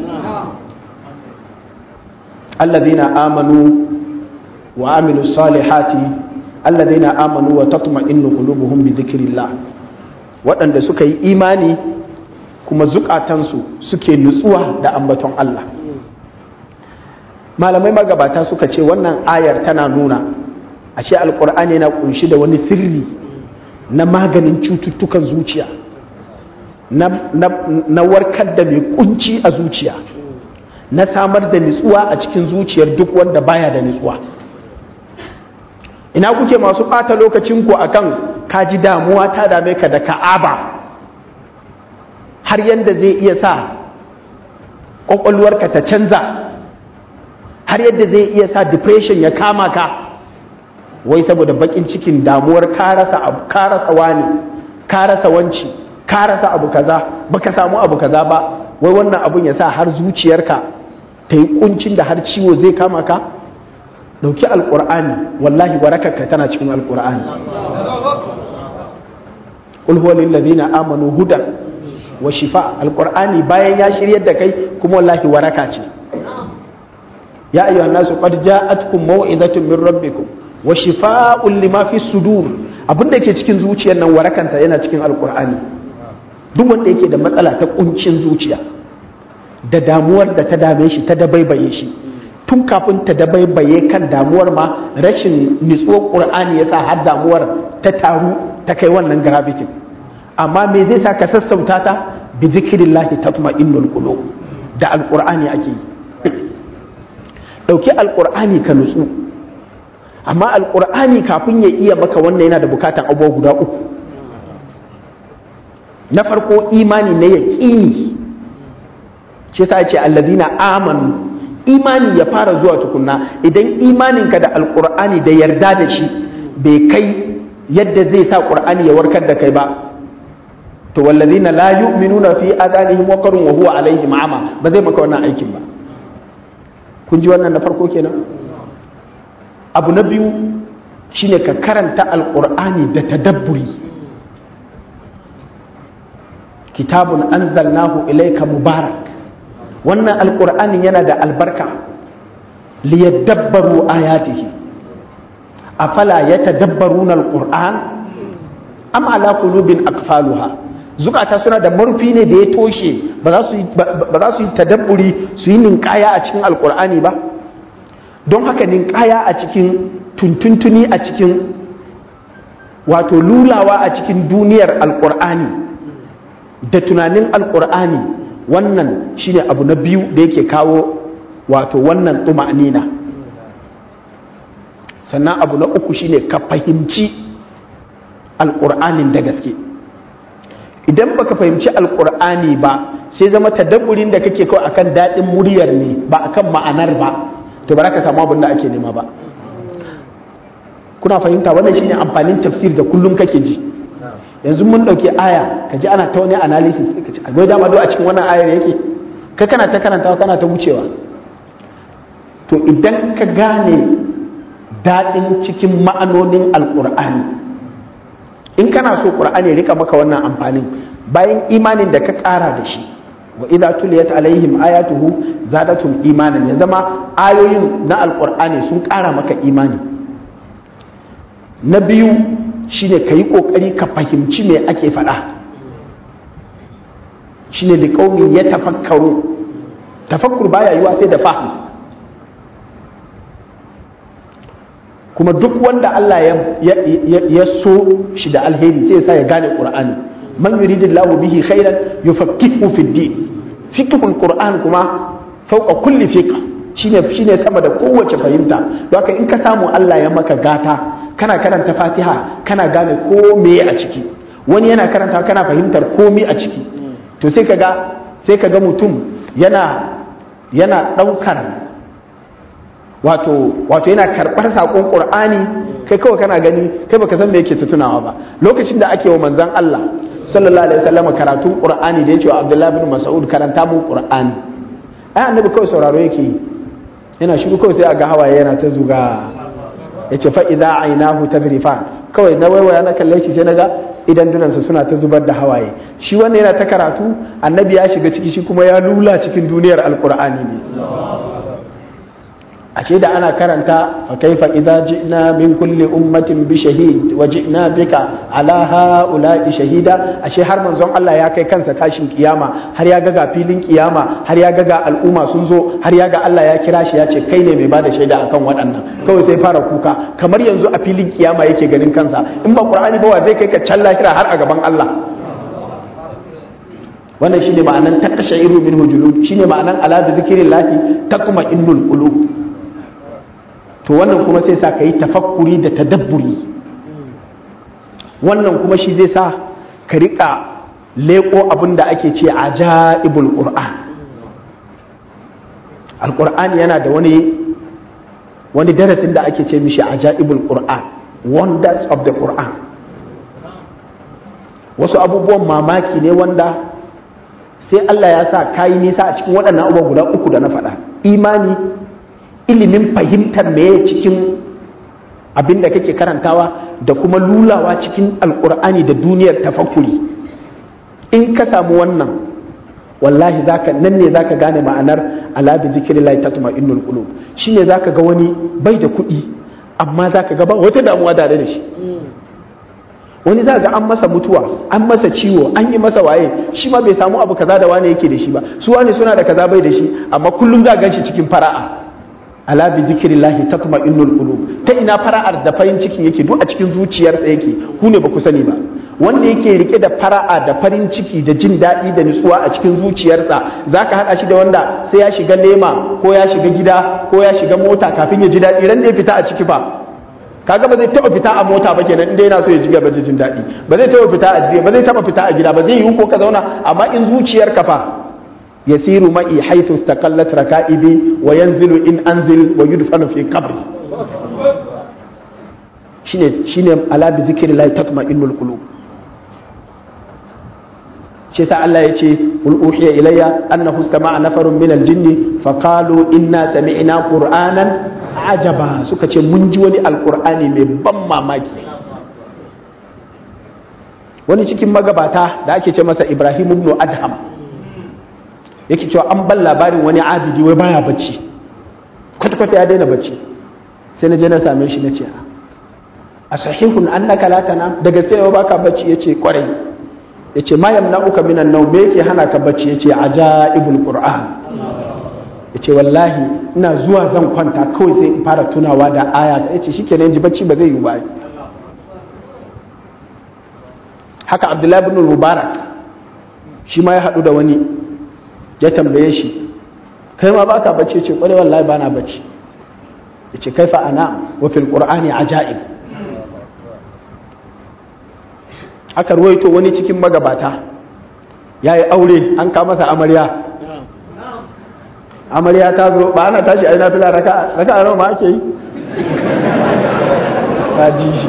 alladhina amanu wa amilus salihati alladhina amanu wa tatma'innu qulubuhum bi dhikrillah waɗanda suka yi imani kuma zukatansu suke nutsuwa da ambaton Allah malamai magabata suka ce wannan ayar tana nuna ashe alkur'ani yana kunshi da wani sirri na maganin cututtukan zuciya na warkar da mai kunci a zuciya na samar da nutsuwa a cikin zuciyar duk wanda baya da nutsuwa ina kuke masu ɓata lokacinku akan kaji damuwa ta dame ka da ka'aba har yadda zai iya sa ƙwaƙwalwarka ta canza har yadda zai iya sa depression ya kama ka wai saboda bakin cikin damuwar ka rasa abu ka rasa wani ka rasa wanci ka rasa abu kaza baka samu abu kaza ba wai wannan abun ya sa har zuciyarka ta yi kuncin da har ciwo zai kama ka dauki alqur'ani wallahi warakarka tana cikin alqur'ani qul huwa lil ladina amanu hudan wa shifa alqur'ani bayan ya shiryar da kai kuma wallahi waraka ce ya ayyuhan nasu qad ja'atkum maw'izatun min rabbikum wa shifa'un lima fi sudur abinda ke cikin zuciyar nan warakanta yana cikin alqur'ani duk wanda yake da matsala ta kuncin zuciya da damuwar da ta dame shi ta dabaibaye shi tun kafin ta dabaibaye kan damuwar ma rashin nitsuwar qur'ani yasa har damuwar ta taru ta kai wannan gravity amma me zai sa ka sassauta ta bi zikrillahi tatma'innul qulub da alqur'ani ake yi ɗauki alƙur'ani ka nutsu amma alƙur'ani kafin ya iya maka wannan yana da bukatan abubuwa guda uku na farko imani na yaƙini shi ta ce allazina amanu imani ya fara zuwa tukunna idan imaninka da alƙur'ani da yarda da shi bai kai yadda zai sa ƙur'ani ya warkar da kai ba to wallazina la yu'minuna fi adanihim waqrun wa huwa alaihim ama ba zai maka wannan aikin ba kun ji wannan na farko kenan abu na biyu shine ka karanta alqur'ani da tadabburi kitabun anzalnahu ilayka mubarak wannan alqur'anin yana da albarka liyadabbaru ayatihi afala yatadabbaruna alqur'an am ala qulubin aqfaluha zukata suna da murfi ne da ya toshe ba za su yi tadabburi su yi ninkaya a cikin alkur'ani ba don haka ninkaya a cikin tuntuntuni a cikin wato lulawa a cikin duniyar alkur'ani da tunanin alkur'ani wannan shine abu na biyu da yake kawo wato wannan tuma'nina sannan abu na uku shine ka fahimci alkur'anin da gaske idan baka fahimci alkur'ani ba sai zama tadabburin da kake kawai akan daɗin muryar ne ba akan ma'anar ba to ba ka samu abin da ake nema ba kuna fahimta wannan shine amfanin tafsir da kullum kake ji yanzu mun ɗauki aya ka ji ana ta wani analysis ka ce akwai dama a cikin wannan ayar yake ka kana ta karantawa kana ta wucewa to idan ka gane daɗin cikin ma'anonin alkur'ani in kana so qur'ani rika maka wannan amfanin bayan imanin da ka ƙara da shi wa idza tuliyat alaihim ayatuhu zadatum imanan ya zama ayoyin na alqur'ani sun ƙara maka imani na biyu shine ka yi ƙoƙari ka fahimci me ake faɗa shine liqaumin ya tafakkaru tafakkur baya yiwa sai da fahim kuma duk wanda Allah ya so shi da alheri sai sa ya gane Qur'ani man yuridillahu bihi khairan yufaqqihu fi din fiqhul Qur'an kuma fauka kulli fiqh shine shine sama da kowace fahimta don haka in ka samu Allah ya maka gata kana karanta Fatiha kana gane ko me a ciki wani yana karanta kana fahimtar komai a ciki to sai kaga sai kaga mutum yana yana daukar wato wato yana karɓar saƙon ƙur'ani kai kawai kana gani kai baka san me yake tunawa ba lokacin da ake wa manzon Allah sallallahu alaihi wasallam karatun ƙur'ani da yake wa Abdullah bin Mas'ud karanta mun ƙur'ani ai annabi kawai sauraro yake yi yana shiru kawai sai aga hawaye yana ta zuga yace fa idza ainahu tadrifan kawai na waiwaya na kalle shi sai naga idan dunansa suna ta zubar da hawaye shi wannan yana ta karatu annabi ya shiga ciki shi kuma ya lula cikin duniyar alƙur'ani ne ashe da ana karanta fa kaifa idza ji'na min kulli ummatin bi shahid wa ji'na bika ala haula'i shahida ashe har manzon Allah ya kai kansa tashin kiyama har ya ga ga filin kiyama har ya ga ga al'umma sun zo har ya ga Allah ya kira shi ya ce kai ne mai bada shaida akan waɗannan kawai sai fara kuka kamar yanzu a filin kiyama yake ganin kansa in ba qur'ani ba wa zai kai ka can lahira har a gaban Allah wannan shine ma'anan takashairu min hujulud shine ma'anan ala bi zikrillahi taqma innul qulub to wannan kuma sai sa ka yi tafakkuri da tadabburi wannan kuma shi zai sa ka riƙa leƙo abin da ake ce a ja'ibul ƙur'an alƙur'an yana da wani wani darasin da ake ce mishi a ja'ibul ƙur'an wonders of the ƙur'an wasu abubuwan mamaki ne wanda sai Allah ya sa kayi nisa a cikin waɗannan abubuwa guda uku da na faɗa imani ilimin fahimtar meye cikin abin da kake karantawa da kuma lulawa cikin alkur'ani da duniyar tafakuri in ka samu wannan wallahi zaka nan ne zaka gane ma'anar ala bi zikrillahi tatma'innul qulub shine zaka ga wani bai da kuɗi amma zaka ga ba wata damuwa tare da shi wani za ga an masa mutuwa an masa ciwo an yi masa waye shi ma bai samu abu kaza da wane yake da shi ba su wane suna da kaza bai da shi amma kullum za gan shi cikin fara'a ala bi zikrillahi tatma'innul qulub ta ina fara'ar da farin ciki yake duk a cikin zuciyarsa yake ku ne ba ku sani ba wanda yake rike da fara'a da farin ciki da jin daɗi da nutsuwa a cikin zuciyarsa zaka haɗa shi da wanda sai ya shiga lema ko ya shiga gida ko ya shiga mota kafin ya ji daɗi ran da ya fita a ciki fa kaga ba zai taɓa fita a mota ba kenan inda yana so ya ji gaba jin daɗi ba zai taɓa fita a ba zai taɓa fita a gida ba zai yi ko ka zauna amma in zuciyarka fa يسير معي حيث استقلت ركائبي وينزل إن أنزل ويدفن في قبري شنو شنو على بذكر الله تطمئن القلوب shi ta Allah ya ce qul uhiya ilayya annahu istama'a nafarun min al-jinni fa qalu inna sami'na qur'anan ajaba suka ce mun ji wani alqur'ani mai ban mamaki wani cikin magabata da ake ce masa Ibrahim ibn Adham yake cewa an ban labarin wani abidi wai baya bacci kwata kwata ya daina bacci sai na je na same shi na ce a sahihun annaka la tanam da gaske ne baka bacci yace kwarai yace ma yamna'uka minan nawm me yake hana ka bacci yace ajaibul qur'an yace wallahi ina zuwa zan kwanta kawai sai in fara tunawa da aya ta yace shikenan ji bacci ba zai yi ba haka abdullahi ibn mubarak shi ma ya hadu da wani ya tambaye shi kai ma baka bacci yace kwarai wallahi bana bacci yace kaifa ana wa fil qur'ani ajaib aka ruwaito wani cikin magabata ya yi aure an kama masa amarya amarya ta zo ba ana tashi a yi nafila raka a nawa ma ake yi ta ji shi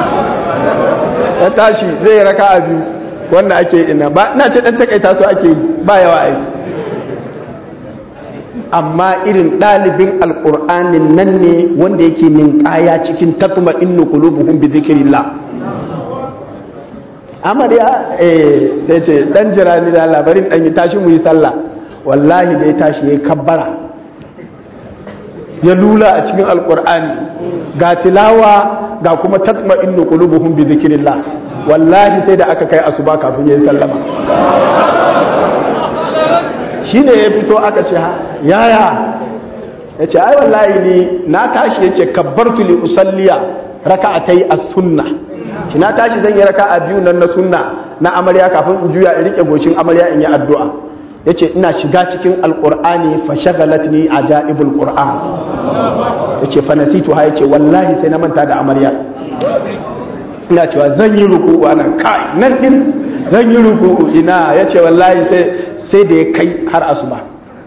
ya tashi zai yi raka a biyu wanda ake ina ba ina ce dan takaita su ake yi ba yawa aiki amma irin ɗalibin alƙur'anin nan ne wanda yake ninkaya cikin tatuma innu qulubuhum bi zikrillah amarya eh sai ce dan jira ni da labarin dan yi tashi mu yi sallah wallahi da ya tashi yayi kabbara ya lula a cikin alqur'ani ga tilawa ga kuma tatma innu qulubuhum bi zikrillah wallahi sai da aka kai asuba kafin yayi sallama shine ya fito aka ce yaya yace ai wallahi ni na tashi yace kabbartu li usalliya raka'atai as-sunnah shi na tashi zan yi raka a biyu nan na sunna na amarya kafin in juya in rike goshin amarya in yi addu'a yace ina shiga cikin alqur'ani fa shagalatni ajaibul qur'an yace fa nasitu ha yace wallahi sai na manta da amarya ina cewa zan yi ruku'u ana kai nan din zan yi ruku'u ina yace wallahi sai sai da ya kai har asuba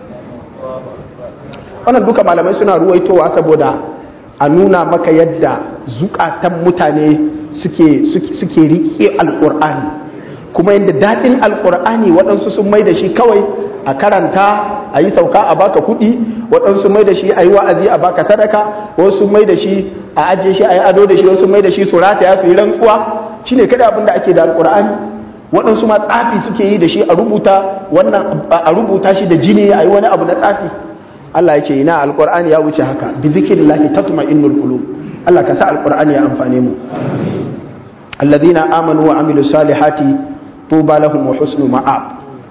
wannan duka malamai suna ruwaitowa saboda a nuna maka yadda zukatan mutane suke riƙe alƙur'ani kuma yadda daɗin alƙur'ani waɗansu sun mai da shi kawai a karanta a yi sauka a baka kuɗi waɗansu mai da shi a yi wa'azi a baka sadaka wasu mai da shi a ajiye shi a yi ado da shi wasu mai da shi su rataya su yi rantsuwa shi ne kada abin da ake da alƙur'ani waɗansu ma tsafi suke yi da shi a rubuta wannan a rubuta shi da jini a yi wani abu na tsafi Allah ya ce ina alƙur'ani ya wuce haka bi zikrillahi tatma'innul qulub Allah ka sa alƙur'ani ya amfane mu الذين آمنوا وعملوا الصالحات طوبى لهم وحسن مآب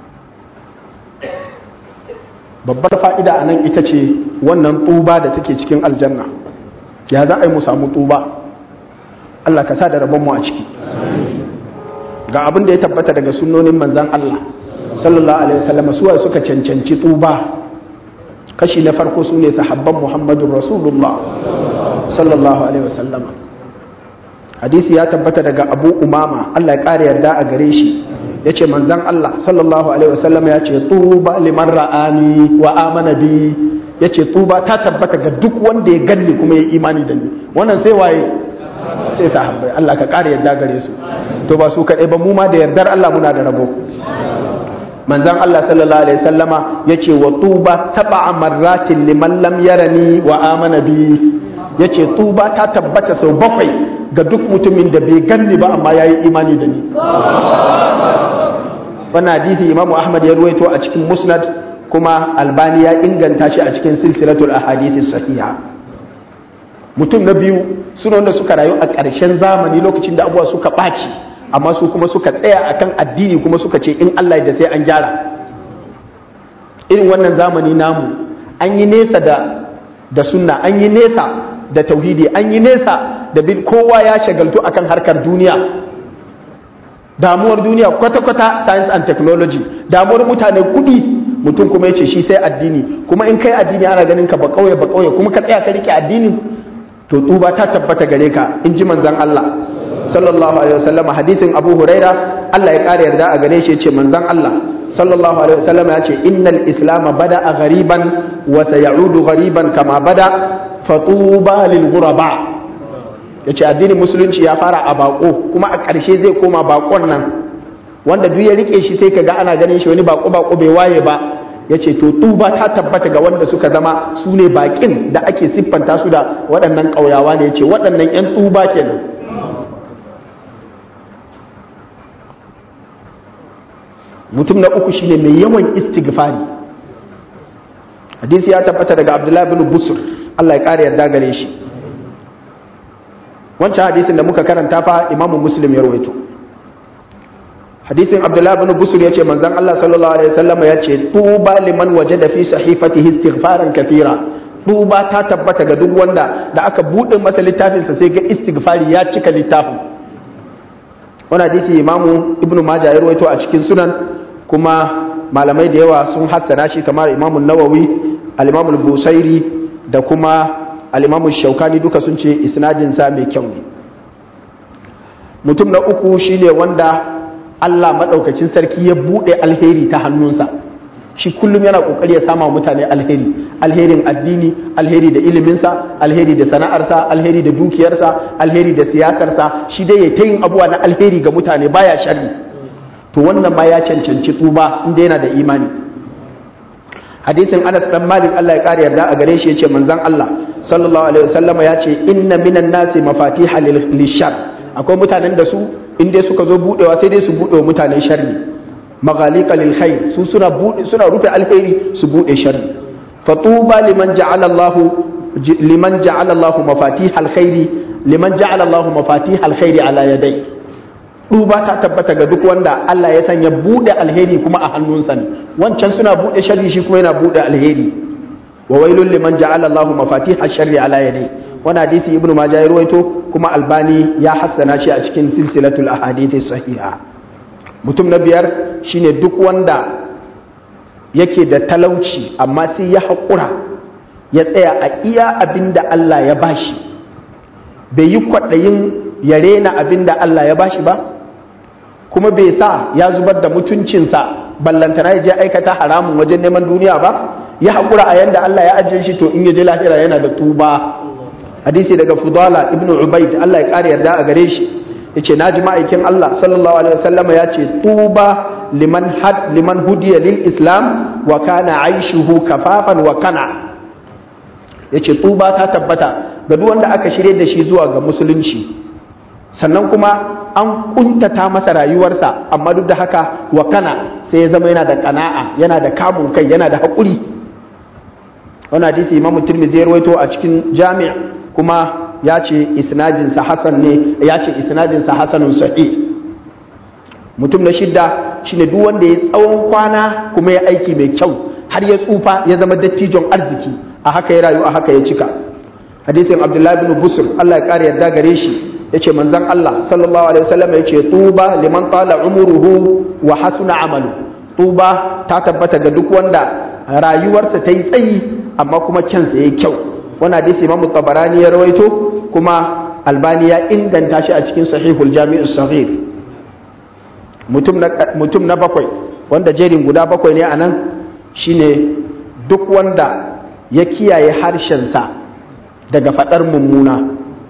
babbar fa'ida a nan ita ce wannan tuba da take cikin aljanna ya za a yi mu samu tuba Allah ka sa da rabonmu a ciki ga abin da ya tabbata daga sunnonin manzan Allah sallallahu alaihi wasallam suwa suka cancanci tuba kashi na farko su ne sahabban muhammadun rasulullah sallallahu alaihi wasallam hadisi ya tabbata daga abu umama Allah ya ƙara yarda a gare shi ya ce manzan Allah sallallahu alaihi wasallam ya ce tuba liman ra'ani wa amana bi ya ce tuba ta tabbata ga duk wanda ya ganni kuma ya imani da ni wannan sai waye sai sahabbai Allah ka ƙara yarda gare su to ba su kaɗai ba mu ma da yardar Allah muna da rabo manzan Allah sallallahu alaihi wasallama ya ce wa tuba sab'a marratin liman lam yarani wa amana bi ya ce tuba ta tabbata sau bakwai ga duk mutumin da bai ganni ba amma ya yi imani da ni wannan hadisi imamu ahmad ya ruwaito a cikin musnad kuma albani ya inganta shi a cikin silsilatul ahadithi sahiha mutum na biyu suna wanda suka rayu a ƙarshen zamani lokacin da abubuwa suka ɓaci amma su kuma suka tsaya akan addini kuma suka ce in Allah da sai an gyara irin wannan zamani namu an yi nesa da da sunna an yi nesa da tauhidi an yi nesa da bin kowa ya shagaltu akan harkar duniya damuwar duniya kwata-kwata science and technology damuwar mutane kudi mutum kuma ya ce shi sai addini kuma in kai addini ana ganin ka ba kauye ba kauye kuma ka tsaya ka rike addinin to tuba ta tabbata gare ka in ji manzon Allah sallallahu alaihi wasallam hadisin Abu Huraira Allah ya kare yarda a gare shi ya ce manzon Allah sallallahu alaihi wasallam ya ce innal islam bada a ghariban wa sayaudu ghariban kama bada fatuba lil ghuraba yace addinin musulunci ya fara a bako kuma a ƙarshe zai koma bakon nan wanda duk ya rike shi sai kaga ana ganin shi wani bako bako bai waye ba yace to tuba ta tabbata ga wanda suka zama su ne bakin da ake siffanta su da waɗannan ƙauyawa ne yace waɗannan ƴan tuba kenan mutum na uku shine mai yawan istighfari hadisi ya tabbata daga abdullahi bin busur Allah ya kare yarda gare shi wancan hadisin da muka karanta fa imamu muslim ya rawaito hadisin abdullahi bin busur yace manzon Allah sallallahu alaihi wasallam yace tuba liman wajada fi sahifatihi istighfaran kathira tuba ta tabbata ga duk wanda da aka bude masa littafin sa sai ga istighfari ya cika littafin wannan hadisi imamu ibnu majah ya rawaito a cikin sunan kuma malamai da yawa sun hassana shi kamar imamu nawawi al-imamu busairi da kuma al-imamu shaukani duka sun ce isnadinsa mai kyau ne mutum na uku shine wanda Allah maɗaukacin sarki ya buɗe alheri ta hannunsa shi kullum yana ƙoƙari ya sama mutane alheri alherin addini alheri da iliminsa alheri da sana'arsa alheri da dukiyarsa alheri da siyasarsa shi dai ya ta yin abubuwa na alheri ga mutane baya sharri to wannan ma ya cancanci tuba inda yana da imani hadisin Anas dan Malik Allah ya kare yarda a gare shi yace manzon Allah sallallahu alaihi wasallam ya ce inna minan nasi mafatiha lishar akwai mutanen da su in dai suka zo budewa sai dai su bude wa mutane sharri maghalika lil khair su suna bude suna rufe alkhairi su bude sharri fatuba liman ja'ala Allah liman ja'ala Allah mafatiha alkhairi liman ja'ala Allah mafatiha alkhairi ala yadai duba ta tabbata ga duk wanda Allah ya sanya bude alheri kuma a hannunsa ne wancan suna bude sharri shi kuma yana bude alheri wa wailul liman ja'ala Allah mafatiha sharri ala yadai wani hadisi ibnu majah ya ruwaito kuma albani ya hassana shi a cikin silsilatul ahadith sahiha mutum na biyar shine duk wanda yake da talauci amma sai ya haƙura ya tsaya a iya abin da Allah ya bashi bai yi kwaɗayin ya rena abin da Allah ya bashi ba kuma bai sa ya zubar da mutuncinsa ballantana ya je aikata haramun wajen neman duniya ba ya haƙura a yanda Allah ya ajiye shi to in ya je lahira yana da tuba hadisi daga fudala ibn ubaid Allah ya ƙara yarda a gare shi yace naji ma'aikin Allah sallallahu alaihi wasallam ya ce tuba liman had liman hudiya lil islam wa kana aishuhu kafafan wa kana yace tuba ta tabbata ga duk wanda aka shirye da shi zuwa ga musulunci sannan kuma an kuntata masa rayuwarsa amma duk da haka wa kana sai ya zama yana da kana'a yana da kamun kai yana da haƙuri wani hadisi imamu tirmidhi ya rawaito a cikin jami' kuma ya ce isnadinsa hasan ne ya ce isnadinsa hasanun sahih mutum na shidda shine duk wanda ya tsawon kwana kuma ya aiki mai kyau har ya tsufa ya zama dattijon arziki a haka ya rayu a haka ya cika hadisin abdullahi bin busur Allah ya kare yarda gare shi yace manzon Allah sallallahu alaihi wasallam yace tuba liman tala umuruhu wa hasuna amalu tuba ta tabbata ga duk wanda rayuwarsa ta yi tsayi amma kuma kyansa yayi kyau wannan hadisi imamu tabarani ya rawaito kuma albani ya inganta shi a cikin sahihul jami'us saghir mutum na mutum na bakwai wanda jerin guda bakwai ne anan shine duk wanda ya kiyaye harshensa daga fadar mummuna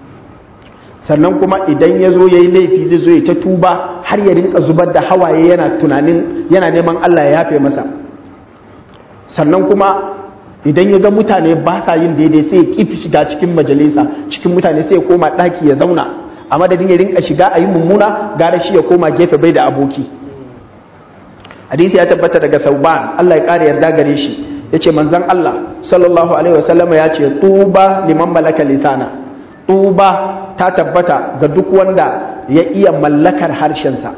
sannan kuma idan ya zo ya yi laifi zai zo ya ta tuba har ya rinka zubar da hawaye yana tunanin yana neman Allah ya yafe masa sannan kuma idan ya ga mutane ba sa yin daidai sai ya kifi shiga cikin majalisa cikin mutane sai ya koma ɗaki ya zauna a madadin ya rinka shiga a yi mummuna gara shi ya koma gefe bai da aboki hadisi ya tabbata daga sauban Allah ya ƙara yarda gare shi ya ce manzan Allah sallallahu alaihi wasallama ya ce tuba liman malaka lisana tuba ta tabbata ga duk wanda ya iya mallakar harshensa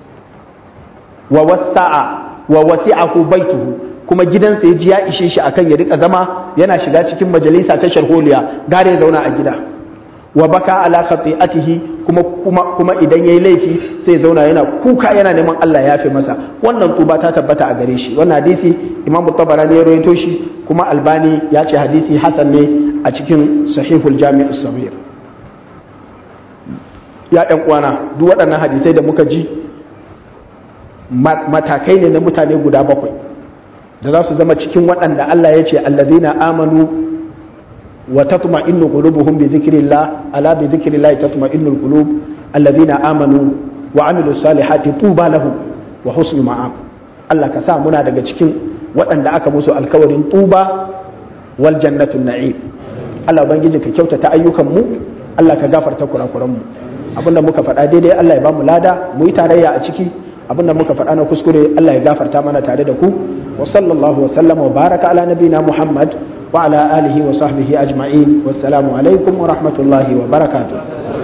wa wasa'a wa wasi'ahu baituhu kuma gidansa ya ji ya ishe shi akan ya rika zama yana shiga cikin majalisa ta sharholiya gare ya zauna a gida wa baka ala khati'atihi kuma kuma kuma idan yayi laifi sai zauna yana kuka yana neman Allah ya fi masa wannan tuba ta tabbata a gare shi wannan hadisi Imam Tabarani ya rawaito shi kuma Albani ya ce hadisi hasan ne a cikin Sahihul Jami' as-Saghir ya ɗan uwana duk waɗannan hadisai da muka ji matakai ne na mutane guda bakwai da za su zama cikin waɗanda Allah ya ce allazina amanu wa tatma'innu qulubuhum bi dhikrillah ala bi dhikrillah tatma'innul qulub allazina amanu wa amilus salihati tuba lahum wa husnu ma'ab Allah ka sa muna daga cikin waɗanda aka musu alkawarin tuba wal jannatun na'im Allah ubangiji ka kyautata ayyukan mu Allah ka gafarta kurakuran mu abinda muka faɗa daidai Allah ya bamu lada mu yi tarayya a ciki abinda muka faɗa na kuskure Allah ya gafarta mana tare da ku wa sallallahu wa sallama wa baraka ala nabina Muhammad wa ala alihi wa sahbihi ajma'in wassalamu alaikum wa rahmatullahi wa barakatuh